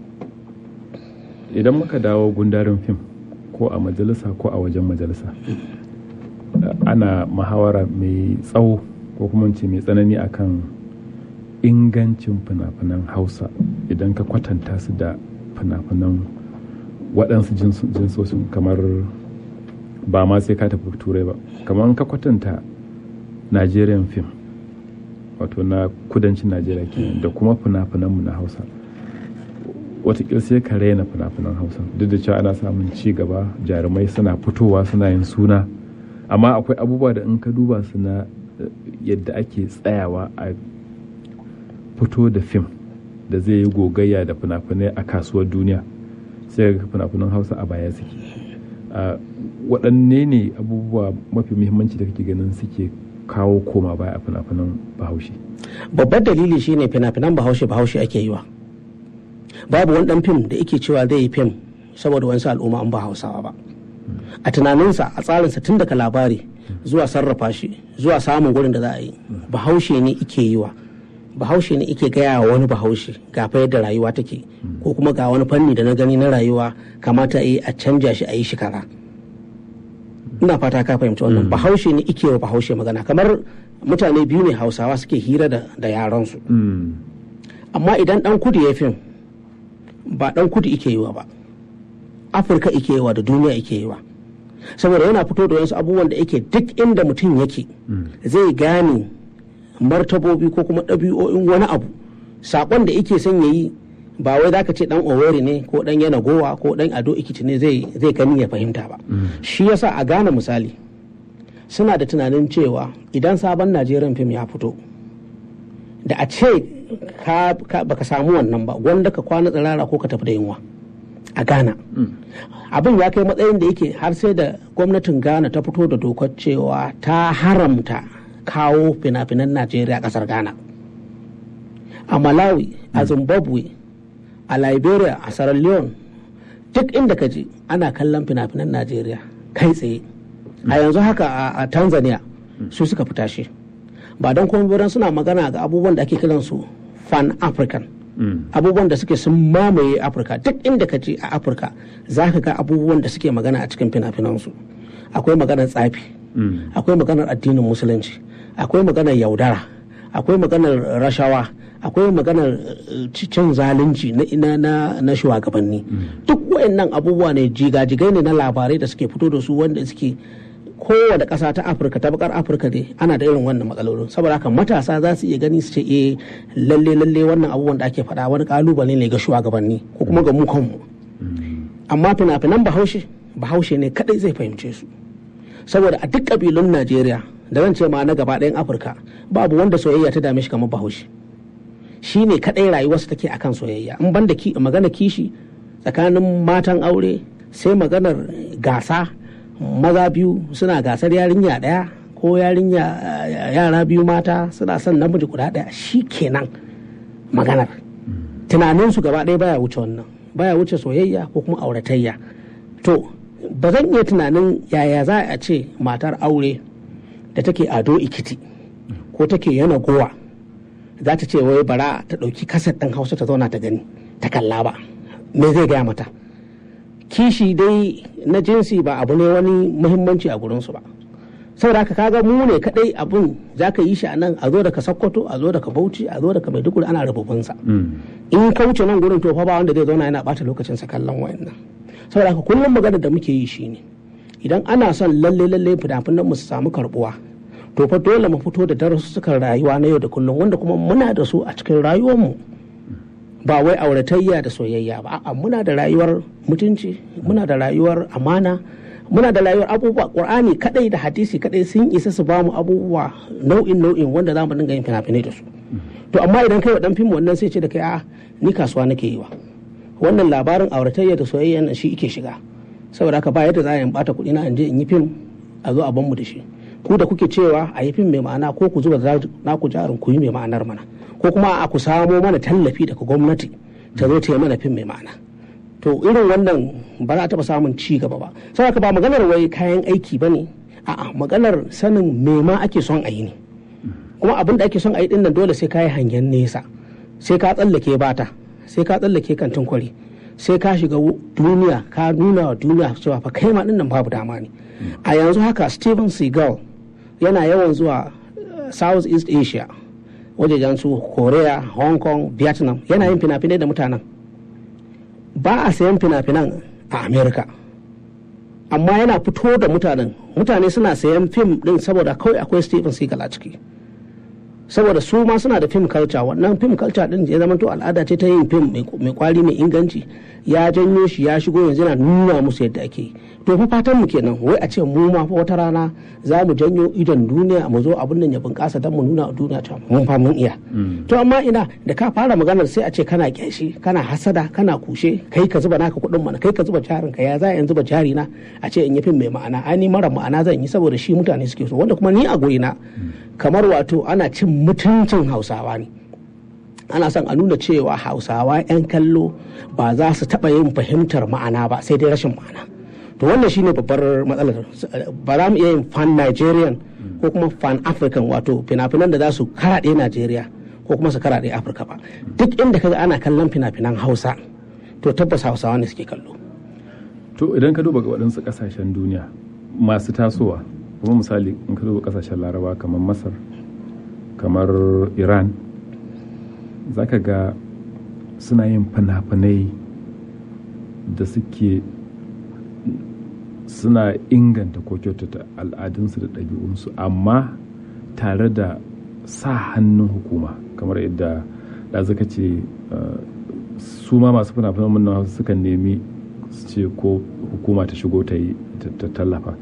idan muka dawo gundarin fim ko a majalisa ko a wajen majalisa uh, ana muhawara mai tsawo ko kuma in ce mai tsanani akan ingancin fina-finan hausa idan ka kwatanta su da fina-finan waɗansu jinsu- jinsosin kamar ba ma sai ka tafi turai ba kamar ka kwatanta nigerian film wato na kudancin najeriya kenan da kuma fina-finanmu na hausa watakila sai ka raina fina-finan hausa duk da cewa ana samun ci gaba jarumai suna fitowa suna yin suna amma akwai abubuwa da in ka duba su na eh, yadda ake tsayawa a fito da fim da zai yi gogayya da fina-finai a kasuwar duniya sai ga fina-finan hausa a baya suke a waɗanne ne abubuwa mafi muhimmanci da kake ganin suke kawo koma baya a fina-finan bahaushe babbar dalili shine fina-finan bahaushe bahaushe ake yi wa babu wani dan fim da yake cewa zai yi fim saboda wani al'umma an ba hausawa ba a tunaninsa a tsarinsa tun daga labari zuwa sarrafa shi zuwa samun gurin da za a yi bahaushe ne ike yi wa bahaushe ne ike gaya wa wani bahaushe ga fa yadda rayuwa take ko kuma ga wani fanni da na gani na rayuwa kamata a yi a canja shi a yi shi kara ina fata ka fahimci wannan bahaushe ne ike wa bahaushe magana kamar mutane biyu ne hausawa suke hira da, da yaransu Mm. amma idan dan kudu ya fim ba dan kudu ike yi wa ba afirka ike yi wa da duniya ike yi wa saboda yana fito da wasu abubuwan da yake duk inda mutum yake zai gane martabobi ko kuma ɗabi'o'in wani abu saƙon da yake son ya yi ba wai zaka ce dan oweri ne ko dan yana gowa ko dan ado ikiti ne zai zai gani ya fahimta ba shi yasa a gane misali suna da tunanin cewa idan sabon najeriyan fim ya fito da a ce ka, ka baka samu wannan ba wanda ka kwana tsirara ko ka tafi da yunwa a ghana abin ya kai matsayin da yake har sai da gwamnatin ghana ta fito da dokar cewa ta haramta kawo fina-finan najeriya a kasar ghana a malawi a zimbabwe a liberia a sierra leone duk inda ka je ana kallon fina-finan najeriya kai tsaye a yanzu haka a- a tanzania su suka fita shi ba don kuma biran suna magana ga abubuwan da ake kiransu fan african Mm. abubuwan da suke sun mamaye afirka duk inda ka je a afirka za ka ga abubuwan da suke magana a cikin fina-finansu akwai maganar tsafi Mm. akwai maganar addinin musulunci akwai maganar yaudara akwai maganar rashawa akwai maganar eh, cin zalunci na, na, na, na shugabanni duk wayannan abubuwa ne jigajigai ne na labarai da suke fito da su wanda suke kowane ƙasa ta afirka ta bakar afirka ne ana da irin wannan matsalolin saboda haka matasa za su iya gani su ce eh lalle lalle wannan abubuwan da ake faɗa wani kalubale ne ga shugabanni ko kuma ga mu kanmu amma fina-finan bahaushe bahaushe ne kadai zai fahimce su saboda a duk ƙabilun najeriya da zan ce ma na gaba ɗayan afirka babu wanda soyayya ta dame shi kamar bahaushe shi ne kadai rayuwarsa take akan soyayya in banda ki magana kishi tsakanin matan aure sai maganar gasa maza biyu suna gasar yarinya ɗaya ko yarinya eh, yara biyu mata suna son namiji guda ɗaya shi kenan maganar tunaninsu gaba ɗaya baya wuce wannan baya wuce soyayya ko kuma auratayya to ba zan iya tunanin yaya za a ce matar aure da take ado ikiti ko take yana gowa za ta ce wai bara ta ɗauki kaset ɗin hausa ta zauna ta gani ta kalla ba me zai gaya mata kishi dai na jinsi ba abu ne wani muhimmanci a gurinsu ba saboda haka kaga mu ne kadai abun za ka yi shi a nan a zo daga sokoto a zo daga bauchi a zo daga maiduguri ana rububinsa Mm. in ka wuce nan gurin to fa ba wanda zai zauna yana bata lokacin sa kallon wayannan saboda haka kullum magana da muke yi shine idan ana son lalle lalle fina-finan mu su samu karbuwa to fa dole mu fito da darussukan rayuwa na yau da kullum wanda kuma muna da su a cikin rayuwar mu ba wai auratayya da soyayya ba a'a muna da rayuwar mutunci muna da rayuwar amana muna da rayuwar abubuwa qur'ani kadai da hadisi kadai sun isa su bamu abubuwa nau'in nau'in wanda za mu dinga yin fina-finai da su to amma idan kai wa dan fim wannan sai ce da kai a ni kasuwa nake yi wa wannan labarin auratayya da soyayya nan shi ike shiga saboda haka ba yadda za a yi in bata kuɗi na in je in yi fim a zo a ban mu da shi ku da kuke cewa a yi fim mai ma'ana ko ku zuba naku jarin ku yi mai ma'anar mana ko kuma a ku samo mana tallafi daga gwamnati ta zo ta yi mana fim mai ma'ana to irin wannan ba za a taɓa samun ci gaba ba saboda ba maganar wai kayan aiki ba ne a'a maganar sanin me ma ake son a yi ne kuma abin da ake son a yi dinnan dole sai ka yi hangen nesa sai ka tsallake bata sai ka tsallake kantin kwari sai ka shiga duniya ka nuna wa duniya cewa fa kai ma dinnan babu dama ne a yanzu haka steven seagal yana yawan zuwa south east asia wajejen su korea hong kong vietnam yana yin fina-finai da mutanen ba a sayan fina-finan a america amma yana fito da mutanen mutane suna sayan fim din saboda kawai akwai steven seagal a ciki saboda su ma suna da fim culture wannan fim culture din ya zama to al'ada ce ta yin fim mai kwari mai inganci ya janyo shi ya shigo yanzu yana nuna musu yadda ake to fa fatan mu kenan wai a ce mu ma fa wata rana za mu janyo idon duniya mu zo abin nan ya bunƙasa don mu nuna a duniya ta mun fa mun iya to amma ina da ka fara maganar sai a ce kana kyashi kana hasada kana kushe kai ka zuba naka kuɗin mana kai ka zuba jarin ka ya za in zuba jari na a ce in yi fim mai ma'ana ai ni mara ma'ana zan yi saboda shi mutane suke so wanda kuma ni a na kamar wato ana cin mutuncin hausawa ne ana son a nuna cewa hausawa 'yan kallo ba za su taɓa yin fahimtar ma'ana ba sai dai rashin ma'ana to wannan shine babbar matsalar ba za mu iya yin fan nigerian ko kuma fan african wato fina-finan da za su karaɗe najeriya ko kuma su karaɗe afirka ba duk inda kaga ana kallon fina-finan hausa to tabbas hausawa ne suke kallo to idan ka duba ga waɗansu ƙasashen duniya masu tasowa kuma misali in ka duba ƙasashen laraba kamar masar kamar iran za ka ga suna yin fina-finai da suke suna inganta ko kyautata al'adunsu da ɗabi'unsu amma tare da sa hannun hukuma kamar yadda da zaka ce su ma masu fina-finan nan sukan nemi su ce ko hukuma ta shigo ta yi ta tallafa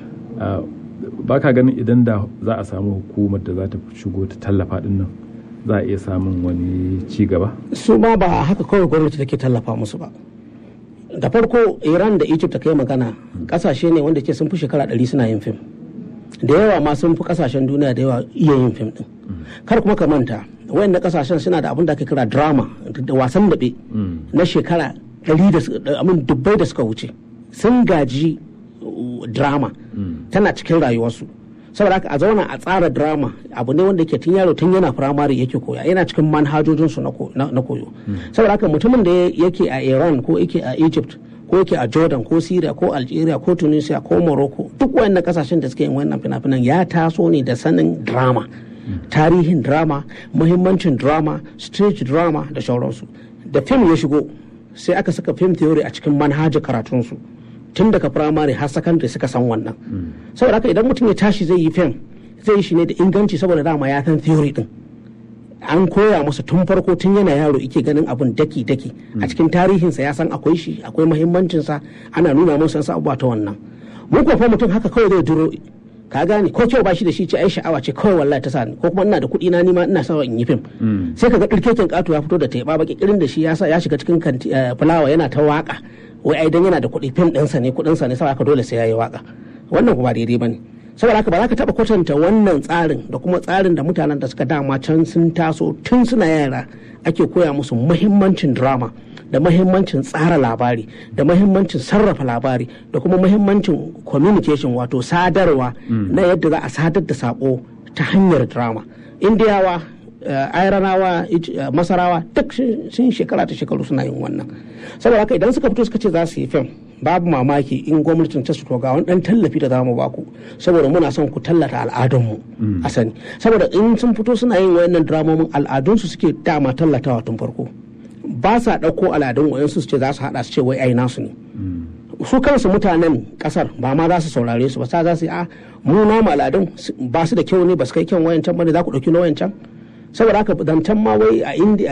ba ka ganin idan da za a samu hukumar da za ta shigo ta tallafa din nan za a iya samun wani ci gaba su ma ba haka kawai gwamnati take tallafa musu ba da farko iran da egypt ta kai magana kasashe ne wanda ke sun fi shekara ɗari suna yin fim da yawa ma sun fi kasashen duniya da yawa iya yin fim din kar kuma ka manta wayannan kasashen suna da abin da ake kira drama da wasan daɓe na shekara ɗari da amin dubbai da suka wuce sun gaji drama tana cikin rayuwarsu saboda haka a zauna a tsara drama abu ne wanda ke tun yaro tun yana firamare yake koya yana cikin manhajojinsu na koyo saboda haka mutumin da yake a iran ko yake a egypt ko yake a jordan ko syria ko algeria ko tunisia ko morocco duk wayannan kasashen da suke yin wannan fina-finan ya taso ne da sanin drama tarihin drama muhimmancin drama stage drama da sauransu da fim ya shigo sai aka saka film theory a cikin manhajar karatunsu tun daga firamare har sakandare suka san wannan saboda haka idan mutum ya tashi zai yi fim zai yi shi ne da inganci saboda dama ya san theory din an koya masa tun farko tun yana yaro ike ganin abun daki daki a cikin tarihinsa ya san akwai shi akwai muhimmancinsa ana nuna masa wasu abubuwa ta wannan mun kuwa fa mutum haka kawai zai duro ka gane ko kyau ba shi da shi ce ai sha'awa ce kawai wallahi ta sani ko kuma ina da kuɗi na nima ina sawa in yi fim sai kaga ɗirkeken ƙato ya fito da teɓa baki irin da shi ya sa ya shiga cikin fulawa yana ta waka wai ai dan yana da kuɗi fim ɗinsa ne kuɗinsa ne saboda dole sai ya yi waka wannan kuma daidai bane saboda haka ba za ka taɓa kwatanta wannan tsarin da kuma tsarin da mutanen da suka dama can sun taso tun suna yara ake koya musu muhimmancin drama da mahimmancin tsara labari da mahimmancin sarrafa labari da kuma mahimmancin communication wato sadarwa na yadda za a sadar da sako ta hanyar drama indiyawa airanawa masarawa duk sun shekara ta shekaru suna yin wannan saboda haka idan suka fito suka ce za su yi fim babu mamaki in gwamnatin ta su ga wani dan tallafi da zamu baku saboda muna son ku tallata al'adunmu a sani saboda in sun fito suna yin wayannan dramomin al'adunsu suke dama tallatawa tun farko ba sa ɗauko al'adun wayansu su ce za su haɗa su ce wai ai nasu ne su kansu mutanen kasar ba ma za su saurare su ba sa za su yi a mu namu al'adun ba su da kyau ne ba su kai kyan wayancan ba ne za ku ɗauki na wayancan saboda haka zancen ma wai a indiya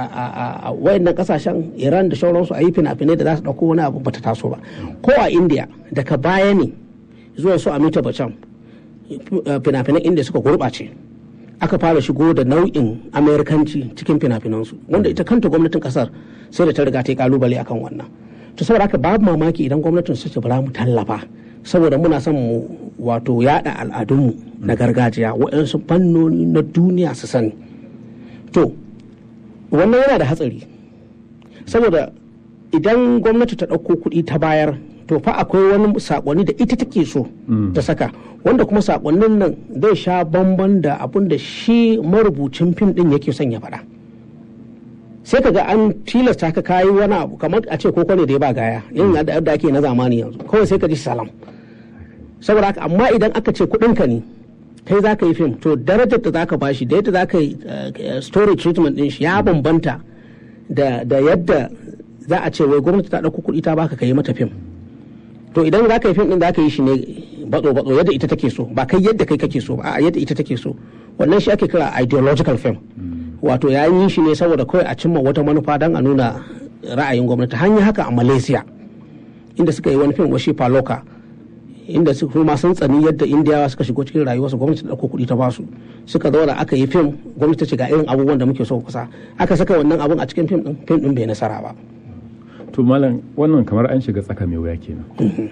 a wayannan kasashen iran da sauransu a yi fina-finai da za su ɗauko wani abu bata taso ba ko a indiya daga baya ne zuwa su amita bacan fina-finan indiya suka gurɓace aka fara shigo da nau'in amerikanci cikin fina-finansu wanda ita kanta gwamnatin kasar sai da ta riga ta yi kalubale akan wannan to saboda haka babu mamaki idan gwamnatin su ce bara mu tallafa saboda muna son mu wato yada al'adunmu na gargajiya waɗansu fannoni na duniya su sani to wannan yana da hatsari saboda idan gwamnati ta ɗauko kuɗi ta bayar to fa akwai wani sakonni da ita take so ta saka wanda kuma sakonnin nan zai sha bamban da abin da shi marubucin fim din yake son ya faɗa sai ka ga an tilasta ka kayi wani abu kamar a ce koko ne da ya ba gaya yin da ake na zamani yanzu kawai sai ka ji salam saboda haka amma idan aka ce kuɗinka ne kai za ka yi fim to darajar da za ka bashi da yadda za ka yi story treatment din shi ya bambanta da yadda za a ce wai gwamnati ta ɗauko kuɗi ta baka ka yi mata fim to idan za ka yi fim din za ka yi shi ne batso batso yadda ita take so ba kai yadda kai kake so ba a yadda ita take so wannan shi ake kira ideological film wato ya yi shi ne saboda kawai a cimma wata manufa don a nuna ra'ayin gwamnati hanyar haka a malaysia inda suka yi wani fim washi paloka inda su kuma sun tsani yadda indiyawa suka shigo cikin rayuwarsu gwamnati da ɗauko kuɗi ta basu suka zauna aka yi fim gwamnati ta ce ga irin abubuwan da muke so kusa aka saka wannan abun a cikin fim din fim din bai nasara ba to malam wannan kamar an shiga tsaka mai wuya kenan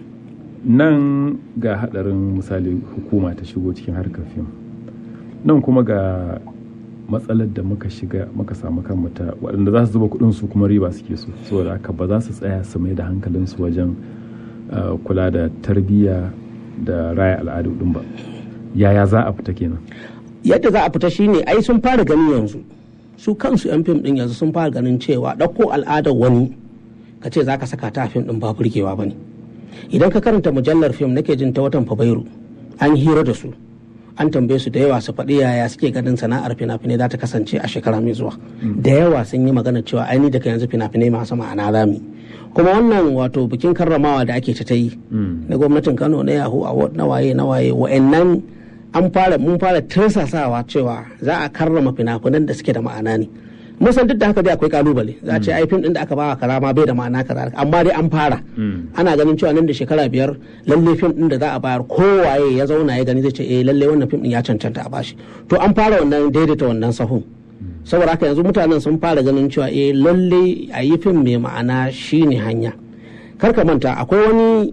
nan ga hadarin misali hukuma ta shigo cikin harkar fim nan kuma ga matsalar da muka shiga muka samu kan ta waɗanda za su zuba kuɗin su kuma riba suke so saboda haka ba za su tsaya su mai da hankalinsu wajen uh, kula da tarbiyya da raya al'adu din ba yaya za a fita kenan yadda za a fita shine ai sun fara gani yanzu su kansu yan fim din yanzu sun fara ganin cewa ɗauko al'adar wani ka ce za ka saka ta a fim din ba burgewa ba ne idan ka karanta mujallar fim nake jin ta watan fabairu an hira da su an tambaye su da yawa su faɗi yaya suke ganin sana'ar fina-finai za ta kasance a shekara mai zuwa da yawa sun yi magana cewa aini daga yanzu fina-finai masu ma'ana zami kuma wannan wato bikin karramawa da ake ta yi na gwamnatin kano na yahoo award na waye na waye wa'annan an fara mun fara tirsasawa cewa za a karrama fina-finan da suke da ma'ana ne mun san duk da haka dai akwai kalubale za a ce ai fim din da aka bawa kaza ma bai da ma'ana kaza amma dai an fara ana ganin cewa nan da shekara biyar lalle fim din da za a bayar kowaye ya zauna ya gani zai ce eh lalle wannan fim din ya cancanta a bashi to an fara wannan daidaita wannan sahun saboda haka yanzu mutanen sun fara ganin cewa eh lalle a yi fim mai ma'ana shine hanya kar ka manta akwai wani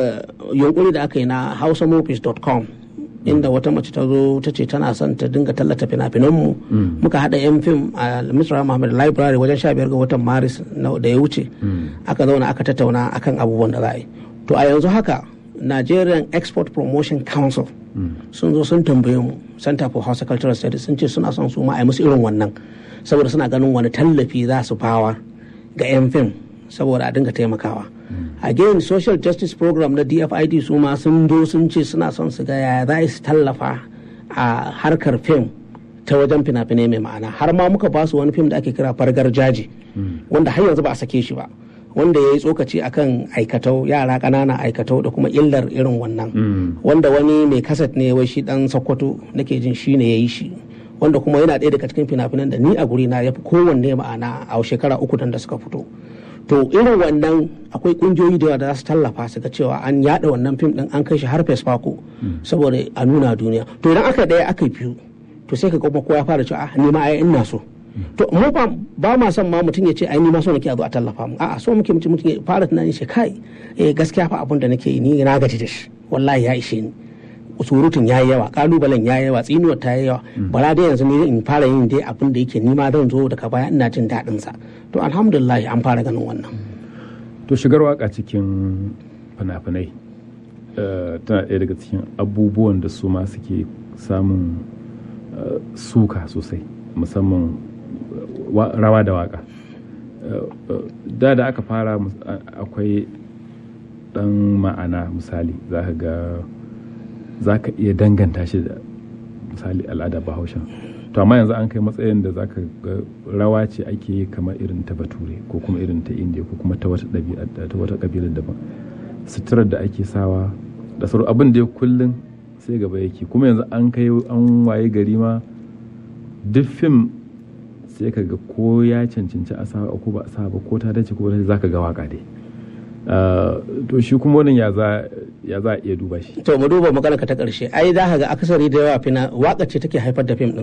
yunkuri da aka yi na hausamovies.com inda wata mace ta zo ta ce tana son ta dinga tallata fina-finanmu muka haɗa yan fim a misra muhammad library wajen sha biyar ga watan maris da ya wuce aka zauna aka tattauna akan abubuwan da za a yi to a yanzu haka nigerian export promotion council sun zo sun tambaye mu center for house cultural studies sun ce suna son su ma a yi musu irin wannan saboda suna ganin wani tallafi za su bawa ga yan fim saboda a dinga taimakawa again social justice program na dfid su ma sun do sun ce suna son su ga yaya za su tallafa a harkar fim ta wajen fina-finai mai ma'ana har ma muka ba su wani fim da ake kira fargar jaji wanda har yanzu ba a sake shi ba wanda ya yi tsokaci akan aikatau yara ƙanana aikatau da kuma illar irin wannan wanda wani mai kasat ne wai shi dan sokoto nake jin shi ne ya yi shi wanda kuma yana ɗaya daga cikin fina-finan da ni a guri na ya fi kowanne ma'ana a shekara uku da suka fito to irin wannan akwai kungiyoyi da yawa da za su tallafa su ga cewa an yada wannan fim din an kai shi har fesfako saboda a nuna duniya to idan aka daya aka biyu to sai ka ga kowa ya fara cewa ni ma ai ina so to mu ba ba ma son ma mutum ya ce ai ni ma so nake a zo a tallafa mu a'a so muke mutum ya fara tunanin shi kai eh gaskiya fa abin da nake yi ni na gaji da shi wallahi ya ishe ni surutun ya yi yawa kalubalen ya yi yawa tsinuwar ta yi yawa bara dai yanzu ne in fara yin dai abin da yake nima zan zo daga baya ina jin daɗin sa to alhamdulillah an fara ganin wannan to shigar waka cikin fina-finai tana ɗaya daga cikin abubuwan da su ma suke samun suka sosai musamman rawa da waka da da aka fara akwai ɗan ma'ana misali za ka ga za ka iya danganta shi da misali al'ada bahaushen to amma yanzu an kai matsayin da za ka ga rawa ce ake yi kamar irin ta bature ko kuma irin ta indiya ko kuma ta wata ɗabi'a ta wata ƙabilar daban suturar da ake sawa da sauran abin da ya kullum sai gaba yake kuma yanzu an kai an waye gari ma duk fim sai ka ga ko ya cancanci a sa ko ba a sa ba ko ta dace ko ba za ka ga waka dai to shi kuma wannan ya za ya za a iya duba shi to mu duba magana ka ta karshe ai za ka ga akasari da yawa fina waka ce take haifar da fim din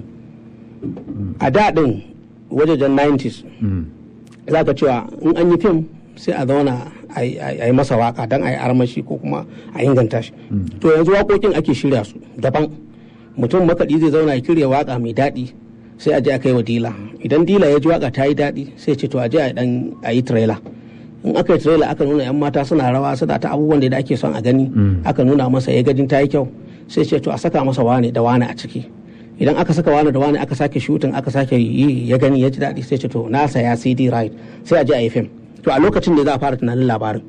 a da din wajejen 90s za ka cewa in an yi fim sai a zauna a yi masa waka don a yi armashi ko kuma a inganta shi to yanzu waƙoƙin ake shirya su daban mutum makaɗi zai zauna ya kirya waka mai daɗi sai a je a kai wa dila idan dila ya ji waka ta yi daɗi sai ce to a je a yi trailer in aka yi trailer aka nuna yan mata suna rawa suna ta abubuwan da ake son a gani aka nuna masa ya gajin ta yi kyau sai ce to a saka masa wane da wane a ciki idan aka saka wane da wane aka sake shooting aka sake yi ya gani ya ji daɗi sai ce to na saya cd right sai a je a yi fim to a lokacin da za a fara tunanin labarin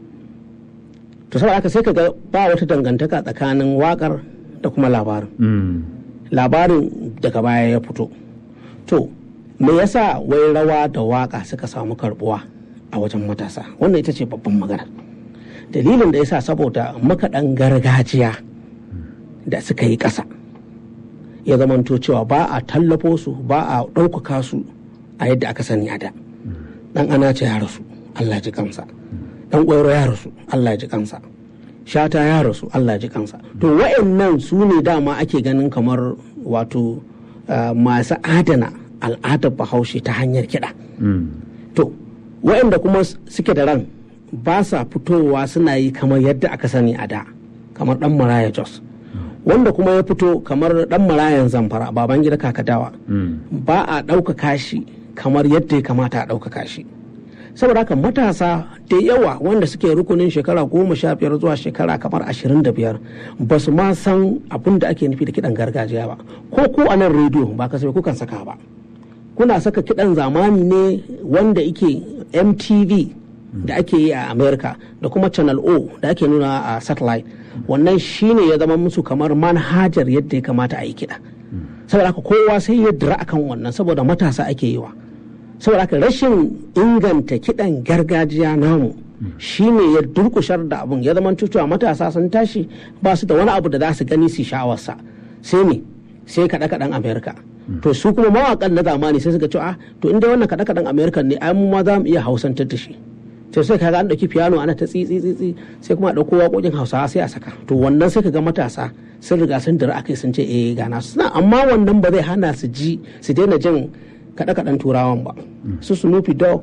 to saboda aka sai ka ga ba wata dangantaka tsakanin wakar da kuma labarin labarin daga baya ya fito to me yasa wai rawa da waka suka samu karbuwa a wajen matasa wannan ita ce babban magana dalilin da yasa saboda makaɗan gargajiya da suka yi ƙasa ya zamanto cewa ba a tallafo su ba a ɗaukaka su a yadda aka sani a da ɗan ana ce ya rasu allah ji kansa ɗan ƙwairo ya rasu allah ji kansa shata ya rasu allah ji kansa to wa'annan su ne dama ake ganin kamar wato masu adana al'adar bahaushe ta hanyar kiɗa to waɗanda kuma suke da ran ba sa fitowa suna yi kamar yadda aka sani a da kamar ɗan maraya jos wanda kuma ya fito kamar ɗan marayan zamfara baban gida kakadawa ba a ɗaukaka shi kamar yadda ya kamata a ɗaukaka shi saboda haka matasa da yawa wanda suke rukunin shekara goma sha biyar zuwa shekara kamar ashirin da biyar ba su ma san abin da ake nufi da kiɗan gargajiya ba ko ko a nan rediyo ba kasafai kukan saka ba kuna saka kiɗan zamani ne wanda ike mtv da ake yi a america da kuma channel o da ake nuna a satellite wannan shine ya zama musu kamar manhajar yadda ya kamata a yi kiɗa saboda haka kowa sai ya dira akan wannan saboda matasa ake yi wa saboda haka rashin inganta kiɗan gargajiya namu shine ya durkushar da abun ya zama cewa matasa sun tashi ba su da wani abu da za su gani su sha'awarsa sai ne sai kaɗe-kaɗen amerika to su kuma mawaƙan na zamani sai suka ce a to inda wannan kaɗe-kaɗen amerika ne ai mu ma za mu iya hausantar da shi to sai kaga an ɗauki piano ana ta tsitsi tsitsi sai kuma a ɗauko waƙoƙin hausawa sai a saka to wannan sai kaga matasa sun riga sun dira akai sun ce eh gana suna amma wannan ba zai hana su ji su daina jin kaɗe-kaɗen turawan ba su snoopy dog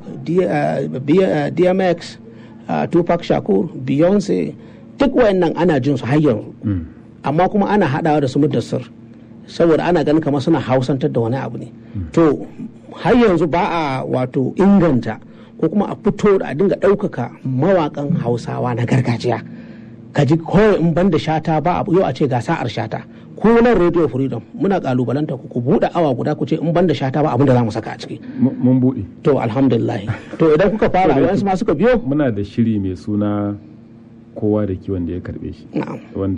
dmx tupac shakur beyonce duk wayannan ana jin su har yanzu amma kuma ana haɗawa da su mudassir saboda ana ganin kamar suna hausantar da wani abu ne to har yanzu ba a wato inganta ko kuma a fito da a dinga ɗaukaka mawaƙan hausawa na gargajiya ka ji kawai in ban da shata ba abu yau a ce ga sa'ar shata ko nan radio freedom muna kalubalanta ku ku buɗe awa guda ku ce in ban da shata ba abin da za mu saka a ciki mun buɗe to alhamdulillah to idan kuka fara wayansu ma suka biyo muna da shiri mai suna kowa da kiwon da ya karbe shi na'am wanda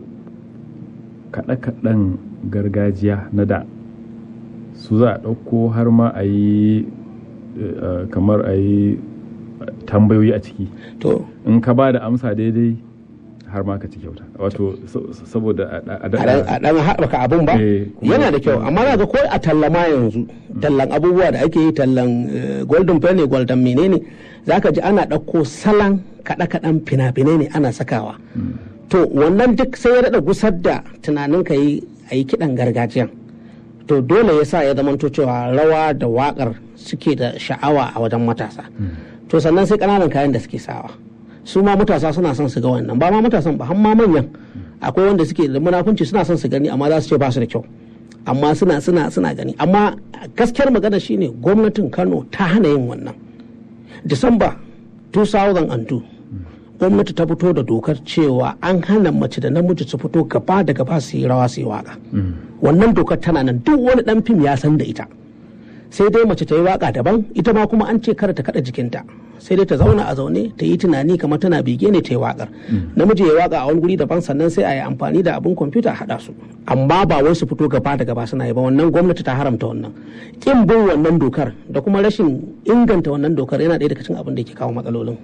kaɗe-kaɗen gargajiya na da su za a ɗauko har ma a yi eh, kamar a yi tambayoyi a ciki to in ka ba da amsa daidai har ma ka ci kyauta wato so- so- saboda a- a a daɗa dan- a dan haɓaka abun ba Eh, kuma- yana da kyau amma na ga ko a tallama yanzu tallan abubuwa da ake yi tallan eh, golden penny golden menene za ka ji ana ɗauko salon kaɗe-kaɗen fina-finai ne ana sakawa to wannan duk sai ya daɗa gusar da tunanin ka yi a yi kiɗan gargajiyan to dole ya sa ya zamanto cewa rawa da waƙar suke da sha'awa a wajen matasa to sannan sai ƙananan kayan da suke sawa su ma matasa suna son su ga wannan ba ma matasan ba har ma manyan akwai wanda suke da munafunci suna son su gani amma za su ce ba su da kyau amma suna suna suna gani amma gaskiyar magana shine gwamnatin Kano ta hana yin wannan Disamba 2002 gwamnati ta fito da dokar cewa an hana mace da namiji su fito gaba da gaba su yi rawa su yi waka wannan dokar tana nan duk wani dan fim ya san da ita sai dai mace ta yi waka daban ita ma kuma an ce kada ta kada jikinta sai dai ta zauna a zaune ta yi tunani kamar tana bege ne ta yi wakar namiji ya yi waka a wani guri daban sannan sai a yi amfani da abin kwamfuta a haɗa su amma ba wai su fito gaba da gaba suna yi ba wannan gwamnati ta haramta wannan kin bin wannan dokar da kuma rashin inganta wannan dokar yana ɗaya daga cikin abin da ke kawo matsalolin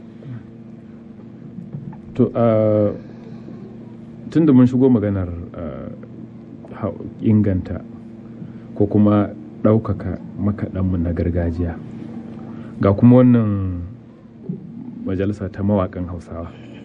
to tun da mun shigo maganar ah, hau- inganta ko kuma ɗaukaka makaɗanmu na gargajiya ga kuma wannan majalisa ta mawaƙan hausawa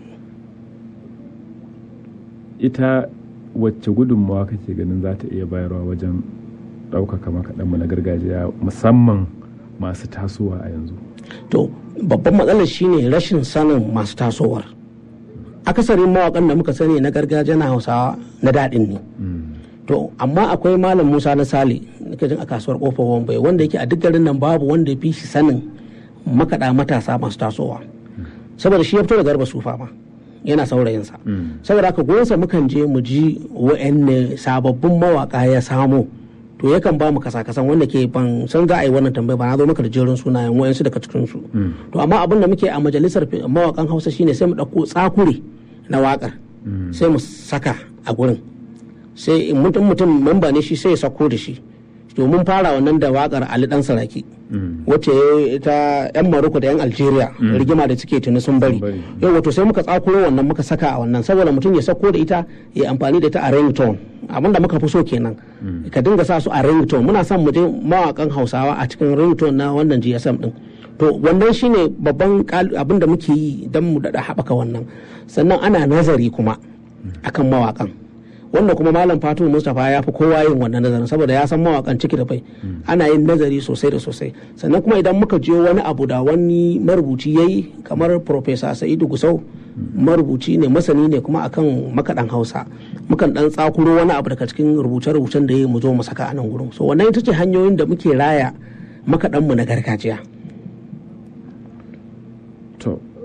ita wacce gudunmawa kake ganin za ta iya bayarwa wajen ɗaukaka makaɗanmu na gargajiya musamman masu tasowa a yanzu to babban matsalar shine rashin sanin masu tasowar akasarin mawakan da muka sani na gargajiya na hausawa na daɗin ne to amma akwai malam musa na sale nika jin a kasuwar kofar wambai wanda yake a duk garin nan babu wanda ya fi shi sanin makaɗa matasa masu tasowa saboda shi ya fito da garba sufa ma yana saurayinsa saboda haka gonsa mukan je mu ji wa'anne sababbin mawaka ya samo to yakan ba mu kasa-kasan wanda ke ban san za a yi wannan tambaya ba na zo maka da jerin sunayen wayansu daga cikin su to amma abin da muke a majalisar fi- mawakan hausa shine sai mu ɗauko tsakure na wakar sai mu saka a gurin sai in mutum mutum memba ne shi sai ya sako da shi to mun fara wannan da wakar ali dan saraki wacce ta yan maroko da yan algeria rigima da suke tuni sun bari bari. yau wato sai muka tsakuro wannan muka saka a wannan saboda mutum ya sako da ita ya amfani da ita a ringtone abin da muka fi so kenan ka dinga sa su a ringtone muna son mu je mawakan hausawa a cikin ringtone na wannan gsm din to wannan shine babban kal- abin da muke yi don mu daɗa haɓaka wannan sannan ana nazari kuma akan mawakan wanda kuma malam fatu mustapha ya fi kowa yin wannan nazarin saboda ya san mawakan ciki da bai ana yin nazari sosai da sosai sannan kuma idan muka je wani abu da wani marubuci ya yi kamar profesa sa'idu gusau marubuci ne masani ne kuma akan makaɗan hausa mukan ɗan tsakuro wani abu daga cikin rubuce-rubucen da ya yi mu zo mu saka a nan gurin so wannan ita ce hanyoyin da muke raya makaɗanmu na gargajiya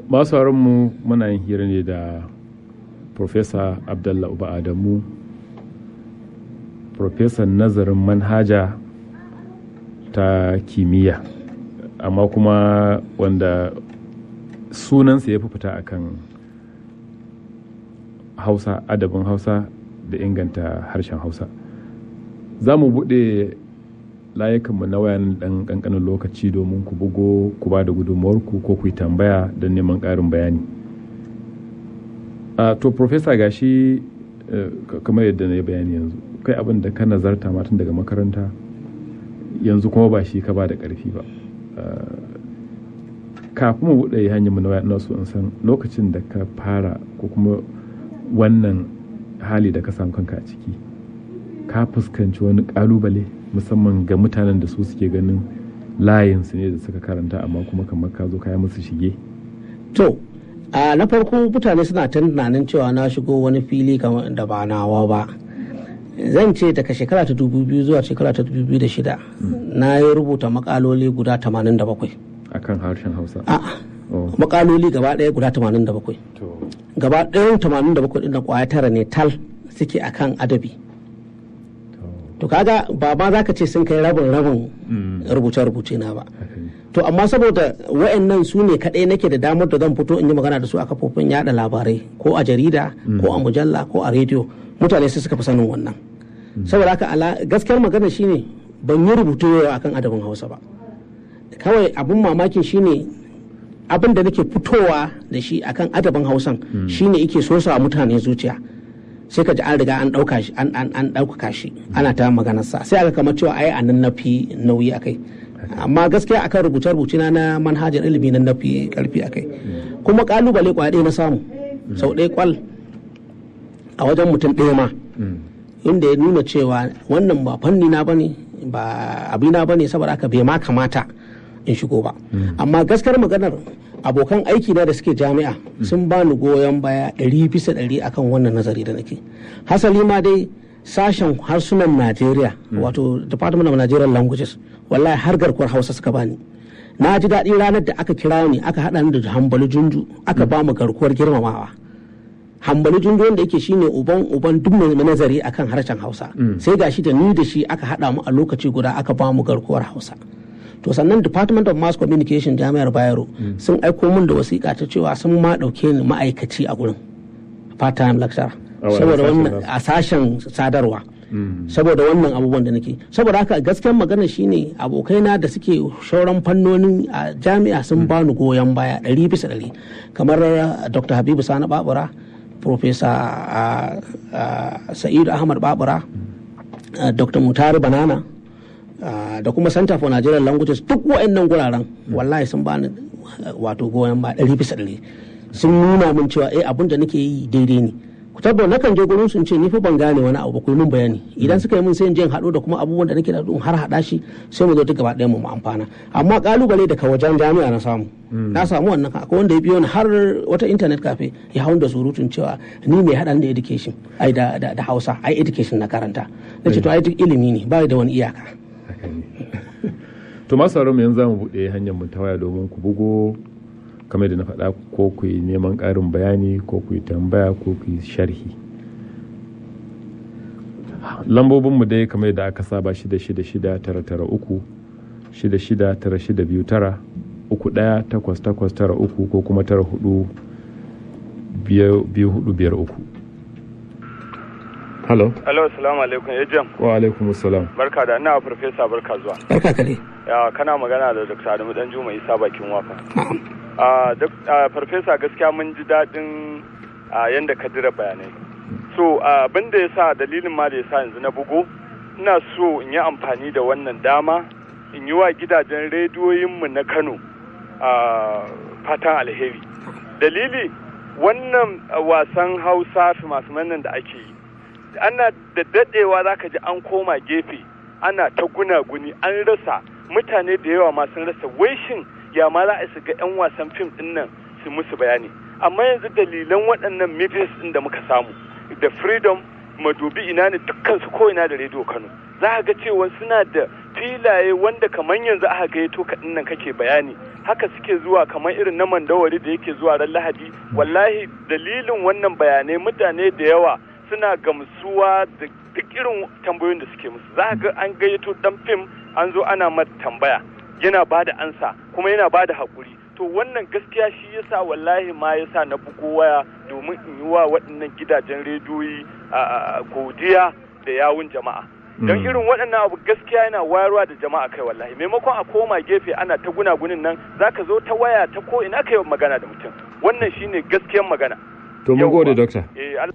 masu mu muna yin hira ne da Profesa Abdallah Uba Adamu Profesa nazarin manhaja ta kimiyya amma kuma wanda sunansa ya fi fita akan hausa adabin hausa da inganta harshen hausa za mu buɗe layukanmu na wayan ɗan ƙanƙanin lokaci domin ku bugo ku ba da gudunmuwarku ko ku yi tambaya don neman ƙarin bayani uh, to profesa gashi uh, kamar yadda na yi bayani yanzu kai abin da ka nazarta matan daga makaranta yanzu kuma ba shi ka ba da ƙarfi ba uh, kafin mu buɗe hanyar mu na waya so in san lokacin da ka fara ko kuma wannan hali da ka samu kanka a ciki ka fuskanci wani ƙalubale musamman ga mutanen da su suke ganin layinsu ne da suka karanta amma kuma kamar ka zo kaya musu shige to a na farko mutane suna tunanin cewa na shigo wani fili kamar da ba nawa ba zan ce daga shekara ta dubu biyu zuwa shekara ta dubu biyu da shida na yi rubuta makaloli guda tamanin da bakwai akan harshen hausa a'a makaloli gaba ɗaya guda tamanin da bakwai gaba ɗayan tamanin da bakwai ɗin da ƙwaya tara ne tal suke akan adabi to kaga ba ma za ka ce sun kai rabin rabin rubuce-rubuce na ba to amma saboda wa'annan su ne kaɗai nake da damar da zan fito in yi magana da su a kafofin yada labarai ko a jarida ko a mujalla ko a rediyo mutane sai suka fi sanin wannan saboda haka gaskiyar magana shine ban yi rubutu yau akan adabin hausa ba kawai abin mamakin shine abin da nake fitowa da shi akan adabin hausan shine yake so sa mutane zuciya sai ka ji an riga an ɗauka shi an an ɗaukaka shi ana ta maganar sa sai aka kamar cewa ai anan nafi nauyi akai amma gaskiya akan rubuce rubuce na na manhajar ilimi na nafi karfi akai kuma kalubale kwa na samu sau ɗaya kwal a wajen mutum ɗaya ma inda ya nuna cewa wannan ba fanni na bane ba abina bane saboda aka bai ma kamata in shigo ba amma gaskiyar maganar abokan aiki na da suke jami'a sun ba ni goyon baya ɗari bisa ɗari akan wannan nazari da nake hasali ma dai sashen harsunan najeriya wato department of nigerian languages wallahi har garkuwar hausa suka bani na ji daɗi ranar da aka kira ni aka haɗa ni da hambali junju aka ba mu garkuwar girmamawa hambali junju wanda yake shine uban uban duk mai nazari akan harshen hausa sai gashi da ni da shi aka haɗa mu a lokaci guda aka ba mu garkuwar hausa to sannan department of mass communication jami'ar bayero sun aiko min da wasiƙa ta cewa sun ma ɗauke ni ma'aikaci a gurin part time lecturer saboda wannan a sashen sadarwa saboda wannan abubuwan da nake saboda haka gaskiyar magana shine abokaina da suke shauran fannonin a jami'a sun bani goyon baya ɗari bisa ɗari kamar dr habibu sani babura professor sa'idu ahmad babura dr mutari banana Uh, da kuma center for nigerian languages duk wa'annan guraren wallahi sun bani wato goyon ba ɗari bisa ɗari sun nuna min cewa eh abin da nake yi daidai ne ku tabbar na kan je gurin sun ce ni fa ban gane wani abu ku min bayani idan suka yi min sai in je haɗu da kuma abubuwan da nake da har haɗa shi sai mu zo duk gaba ɗayan mu amfana amma kalubale daga wajen jami'a na samu na samu wannan akwai wanda ya biyo ni har wata internet cafe ya hau da surutun cewa ni mai haɗa da education ai da hausa ai education na karanta na ce to ai duk ilimi ne ba da wani iyaka to masu sauran mu yanzu za mu buɗe hanyar mu ta waya domin ku bugo kamar da na faɗa ko ku yi neman ƙarin bayani ko ku yi tambaya ko ku yi sharhi lambobin mu dai kamar da aka saba shida shida shida tara tara uku shida shida tara shida biyu tara uku ɗaya takwas takwas tara uku ko kuma tara hudu biyu hudu biyar uku Hello. Hello, assalamu alaikum ya jam. Wa alaikum assalam. Barka da ina farfesa barka zuwa. Barka kare. Ya kana magana da Dr. Adamu Dan Juma Isa bakin wafa. Ah, farfesa gaskiya mun ji daɗin yanda ka dira bayanai. So, abin da ya sa dalilin ma da ya sa yanzu na bugo, ina so in yi amfani da wannan dama in yi wa gidajen rediyoyinmu na Kano fatan alheri. Dalili wannan wasan Hausa masu nan da ake yi. ana da dadewa za ka ji an koma gefe ana ta gunaguni an rasa mutane da yawa ma sun rasa waishin ya ma za a su ga 'yan wasan fim din nan su musu bayani amma yanzu dalilan waɗannan mifis din da muka samu da freedom madubi ina ne dukkan su ko ina da rediyo kano za ka ga cewa suna da filaye wanda kamar yanzu aka gayyato ka nan kake bayani haka suke zuwa kamar irin na mandawari da yake zuwa ran lahadi wallahi dalilin wannan bayanai mutane da yawa suna gamsuwa da duk irin tambayoyin da suke musu za ga an gayyato dan fim an zo ana mata tambaya yana ba da ansa kuma yana ba da haƙuri to wannan gaskiya shi yasa wallahi ma yasa na bugo waya domin in yi wa waɗannan gidajen rediyoyi a godiya da yawun jama'a don Mm. irin waɗannan abu gaskiya yana wayarwa da jama'a kai wallahi maimakon a koma gefe ana ta gunagunin nan zaka zo ta waya ta ko ina kai magana da mutum wannan shine gaskiyan magana to mun Yawwa. gode doctor eh al-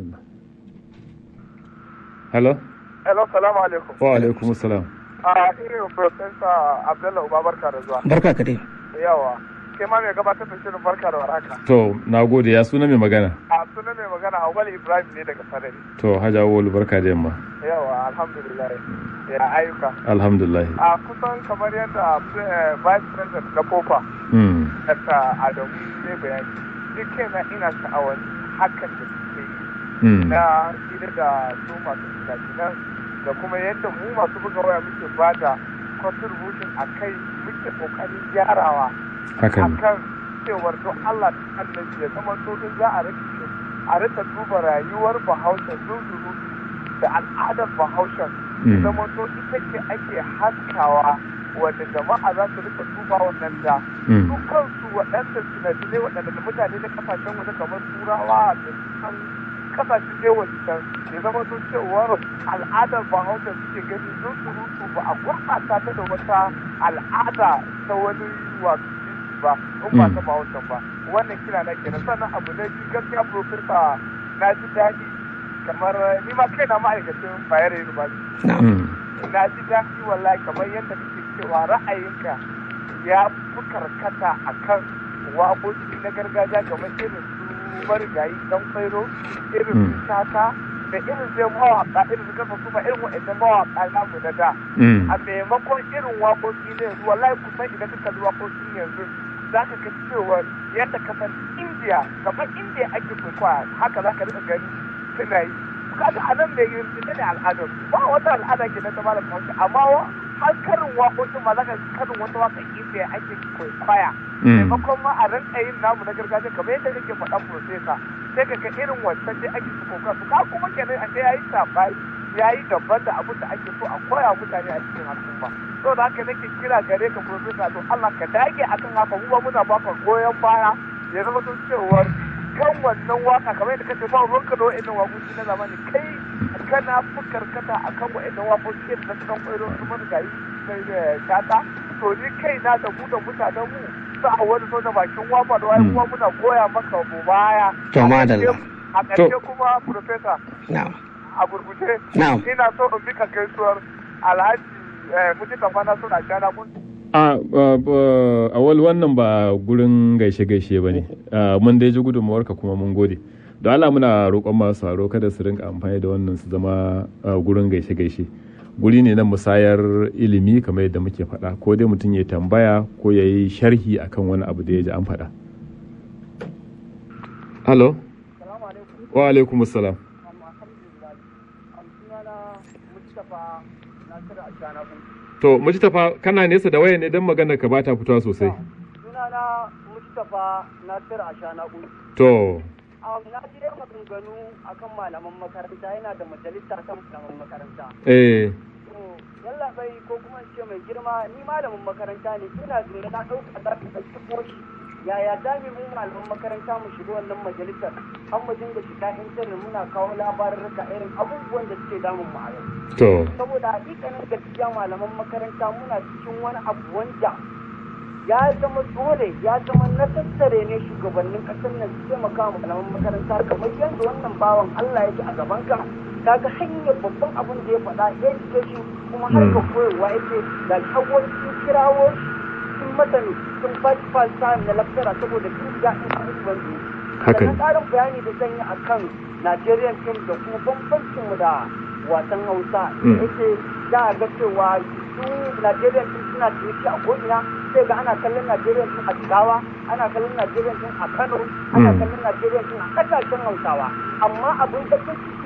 hello Hello, salamu alaikum. wa alaikum salam A irin Profesa Abdullahi Uba barka da zuwa. barka ka dai Yawa. Kai ma mai gabatar da shirin barka da warhaka. to na gode ya suna mai magana A sunan mai magana Awal Ibrahim ne daga Sarari. to hajja wolu barka da yamma Yawa, alhamdulillah. Ya ayyuka. alhamdulillah A kusan kamar yadda eh, Vice President na Kofa, mm. Dr. Adamu ne bayani. Ni kaina ina sha'awar hakan da suke yi Mm. na hira da su masu fina da kuma yadda mu masu buga waya muke ba da contribution a kai muke kokarin gyarawa haka ne akan cewar don Allah da annabi ya zama so in za a rike a rika duba rayuwar bahaushe zunzuru da al'adar bahaushe Mm. zama so ita ce ake haskawa wanda jama'a za su rika duba wannan da Mm. su kansu waɗanda sinadinai waɗanda da mutane na kasashen waje kamar turawa da san kasashen je wancan ya zama sun cewar al'adar bahaushe suke gani sun surutu ba a gurɓata ta da wata al'ada ta wani wato jinsi ba in ba ta bahaushen ba wannan kira na kenan sannan abu na biyu gaskiya profesa na ji daɗi kamar ni ma kaina ma'aikacin bayero university na'am Mm. na ji daɗi wallahi kamar yadda kake cewa ra'ayinka ya fi karkata a kan waƙoƙi na gargajiya kamar irin su marigayi dan kwairo irin su Mm. shata da irin zai mawaƙa irin su karfa su ba irin waɗannan mawaƙa namu na da Mm. a maimakon irin waƙoƙi ne yanzu wallahi kusan idan ka kalli waƙoƙin yanzu za ka ga cewa yadda ka san indiya kamar indiya ake kwaikwaya haka za ka rika gani suna yi kaga a nan mai yin ita ne al'adar ba wata al'ada ke na zama da kawai amma wa har karin waƙoƙin ma za ka karin wata waƙa indiya ake kwaikwaya Mm. maimakon ma a rinka yin namu na gargajiya kamar yadda kake faɗan profesa sai ka ga irin wancan dai ake su koka su ka kuma kenan a sai yayi sabai yayi daban da abin da ake so a koya mutane a cikin al'umma to da haka nake kira gare ka profesa to Allah ka dage akan haka mu ba muna baka goyon baya ya zama sun cewar kan wannan waka kamar yadda kace ba ruwanka da wa'annan waƙoƙi na zamani kai kana fi karkata akan wa'annan waƙoƙi da na kan kwairo su marigayi sai da shata to ni kai na da mu da mutanen mu sa a wani so da bakin wafa da wayan kuma muna goya maka mu baya To, madalla. a ƙarshe kuma profesa na'am a gurguje Na'am. ina so in bi ka gaisuwar alhaji eh, mujitan fana suna shana kun a awal wannan ba gurin gaishe-gaishe ba ne mun dai ji gudunmawarka kuma mun gode da Allah muna roƙon masu haro kada su rinka amfani da wannan su zama ah, gurin gaishe-gaishe guri ne na musayar ilimi kamar yadda muke faɗa ko dai mutum ya tambaya ko ya yi sharhi akan wani abu da ya ji an faɗa halo wa alaikum salam to mujtafa kana nesa da waya ne don magana ka bata fitowa sosai sunana Mustapha Nasir Ashanaku. to Na ji dai maganganu akan malaman makaranta yana da majalisa kan malaman makaranta. eh To, yalla bai ko kuma in ce mai girma ni malamin makaranta ne ina zuwa na ɗauka za ka ɗauki koshi. Yaya za mu mu malaman makaranta mu shiga wannan majalisar an mu dinga shiga intanet muna kawo labarurruka irin abubuwan da suke damun mu a yau. to saboda hakikanin gaskiya malaman makaranta muna cikin wani abu wanda ya zama dole ya zama na tattare ne shugabannin kasar nan su taimaka wa malaman makaranta kamar yadda wannan bawan Allah ya ji a gaban ka kaga hanyar babban abin da ya faɗa education kuma harkar koyarwa yake da shagwar sun kirawo shi sun masa ne sun ba shi falsa na laftara saboda sun ga in abubuwan da ya Haka ne. Sannan ƙarin bayani da zan yi akan Nigerian film da kuma bambancinmu da wasan Hausa da Mm. yake za a ga cewa su Nigerian film suna ciniki a ko'ina sai ga ana kallon Nigerian film a Jigawa ana kallon Nigerian film a Kano ana Mm. kallon Nigerian film a ƙasashen Hausawa amma abin bakin ciki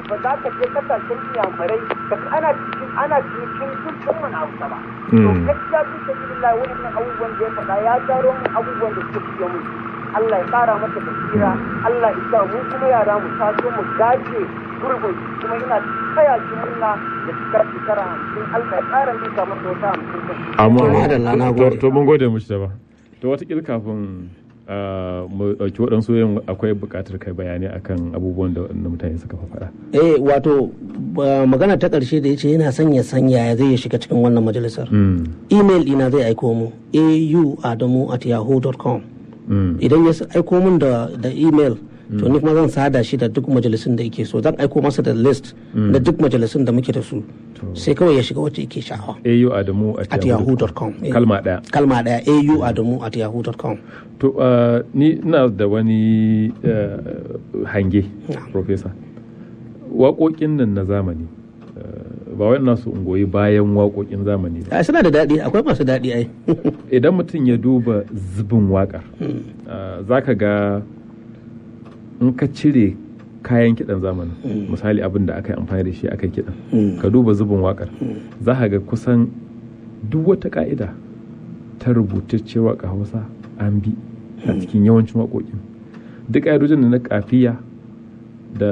ba za ka je kasashen iyamurai ka ana cikin ana cikin dukkan wani abu ba to Mm. gaskiya fi sabilillah wannan abubuwan da ya faɗa ya taro mun abubuwan da suka fiye mun Allah ya ƙara masa basira Allah ya sa mu kuma yara mu taso mu gaje gurbin kuma ina taya shi murna da cikar shekara hamsin Allah ya ƙara mika masa wata hamsin din. amma Madalla, na to- gode. to mun gode mushi ba to watakila kafin ah, mu ɗauki waɗansu yin akwai buƙatar kai bayani akan abubuwan da waɗannan mutane suka faɗa eh wato ba- magana ta ƙarshe da ya ce yana son ya san yaya zai ya shiga cikin wannan majalisar Mm, email ɗina zai aiko mu au adamu at yahoo.com mm, idan ya s- aiko min da da email to ni kuma zan sada shi da duk majalisun da yake so zan aiko masa da list da duk majalisun da muke da su sai kawai ya shiga wacce yake sha'awa au adamu at yahoo.com eh. kalma ɗaya kalma daya au adamu at yahoo.com to ah, ni ina da wani ah, hange Na'am. professor waƙoƙin nan na zamani ah, ba wai ina so in goyi bayan waƙoƙin zamani ba ai suna da daɗi akwai masu daɗi ai idan mutum ya duba zubin waƙar za ka ga in ka cire kayan kiɗan zamanin misali abin da aka yi amfani da shi aka yi kiɗan ka duba zubin waƙar za ka ga kusan duk wata ƙa'ida ta rubutacce waƙa hausa an bi a cikin yawancin waƙoƙin duk ƙa'idojin da na kafiya da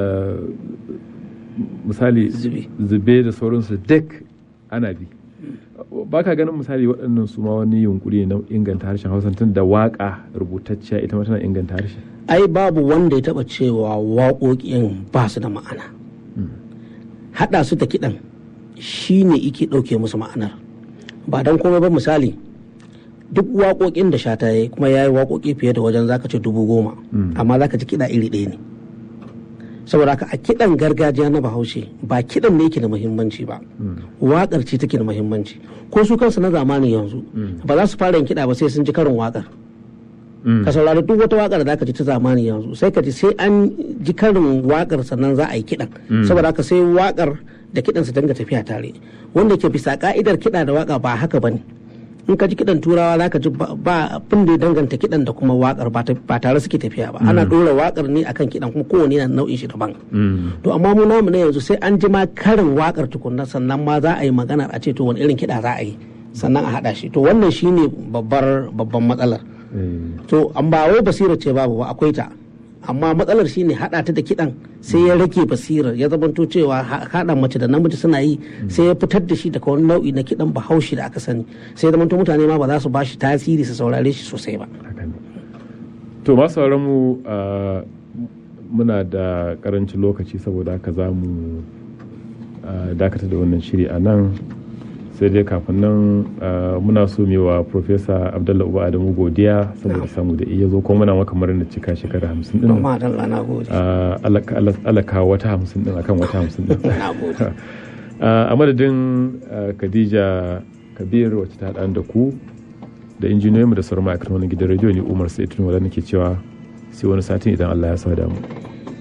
misali Zube. zube da sauransu duk ana bi ba ka ganin misali waɗannan su ma wani yunkuri ne na inganta harshen hausa tun da waƙa rubutacciya ita ma tana inganta harshe ai babu wanda ya taɓa cewa waƙoƙin ba su da ma'ana haɗa su da kiɗan shi ne ike ɗauke musu ma'anar ba don komai ba misali duk waƙoƙin da shata ya yi kuma ya yi waƙoƙi fiye da wajen zaka ce dubu goma amma zaka ji kiɗa iri ɗaya ne saboda haka a kiɗan gargajiya na bahaushe ba kiɗan ne yake da muhimmanci ba waƙar ce take da muhimmanci ko su kansu na zamanin yanzu ba za su fara yin kiɗa ba sai sun ji karin waƙar ka saurari duk wata waƙar da aka ji ta zamani yanzu sai ka ji sai an ji karin waƙar sannan za a yi kiɗan saboda haka sai waƙar da kiɗan su dinga tafiya tare wanda ke bisa ka'idar kiɗa da waƙa ba haka bane in ka ji kiɗan turawa za ka ji ba- ba abin da ya danganta kiɗan da kuma waƙar ba ta- ba tare suke tafiya ba ana ɗora waƙar ne akan kiɗan kuma kowane yana nau'in shi daban to amma mu namu na yanzu sai an ji ma karin waƙar tukunna sannan ma za a yi magana a ce to wani irin kiɗa za a yi sannan a haɗa shi to wannan shine babbar babban matsalar to an ba wai basira ce babu ba akwai ta amma matsalar shine hada ta da kidan sai ya rage basirar ya zamanto cewa ha- hada mace da namiji suna yi sai ya fitar da shi daga wani nau'i na kidan bahaushe da aka sani sai ya zamanto mutane ma ba za su ba shi tasiri su saurare shi sosai ba haka ne to masu sauran mu ah, muna da karancin lokaci saboda haka za mu ah, dakata da wannan shiri a nan sai dai kafin nan ah, muna so mu yi wa Profesa Abdullah Uba Adamu godiya saboda samu da iya zo kuma muna maka murnar cika shekara hamsin din don ma dan na gode Ah, Allah Allah- Allah kawo wata hamsin din akan wata hamsin din na gode a madadin ah, Khadija Kabir wacce ta haɗa da ku da injiniyoyinmu da sauran ma'aikatan wani gidan rediyo ne Umar Sa'id Tun wadanda nake cewa sai wani satin idan Allah ya sa da mu.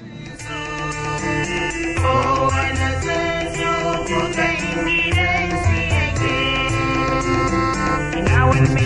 kowane tsuntsu kukan gidansu yake ina wani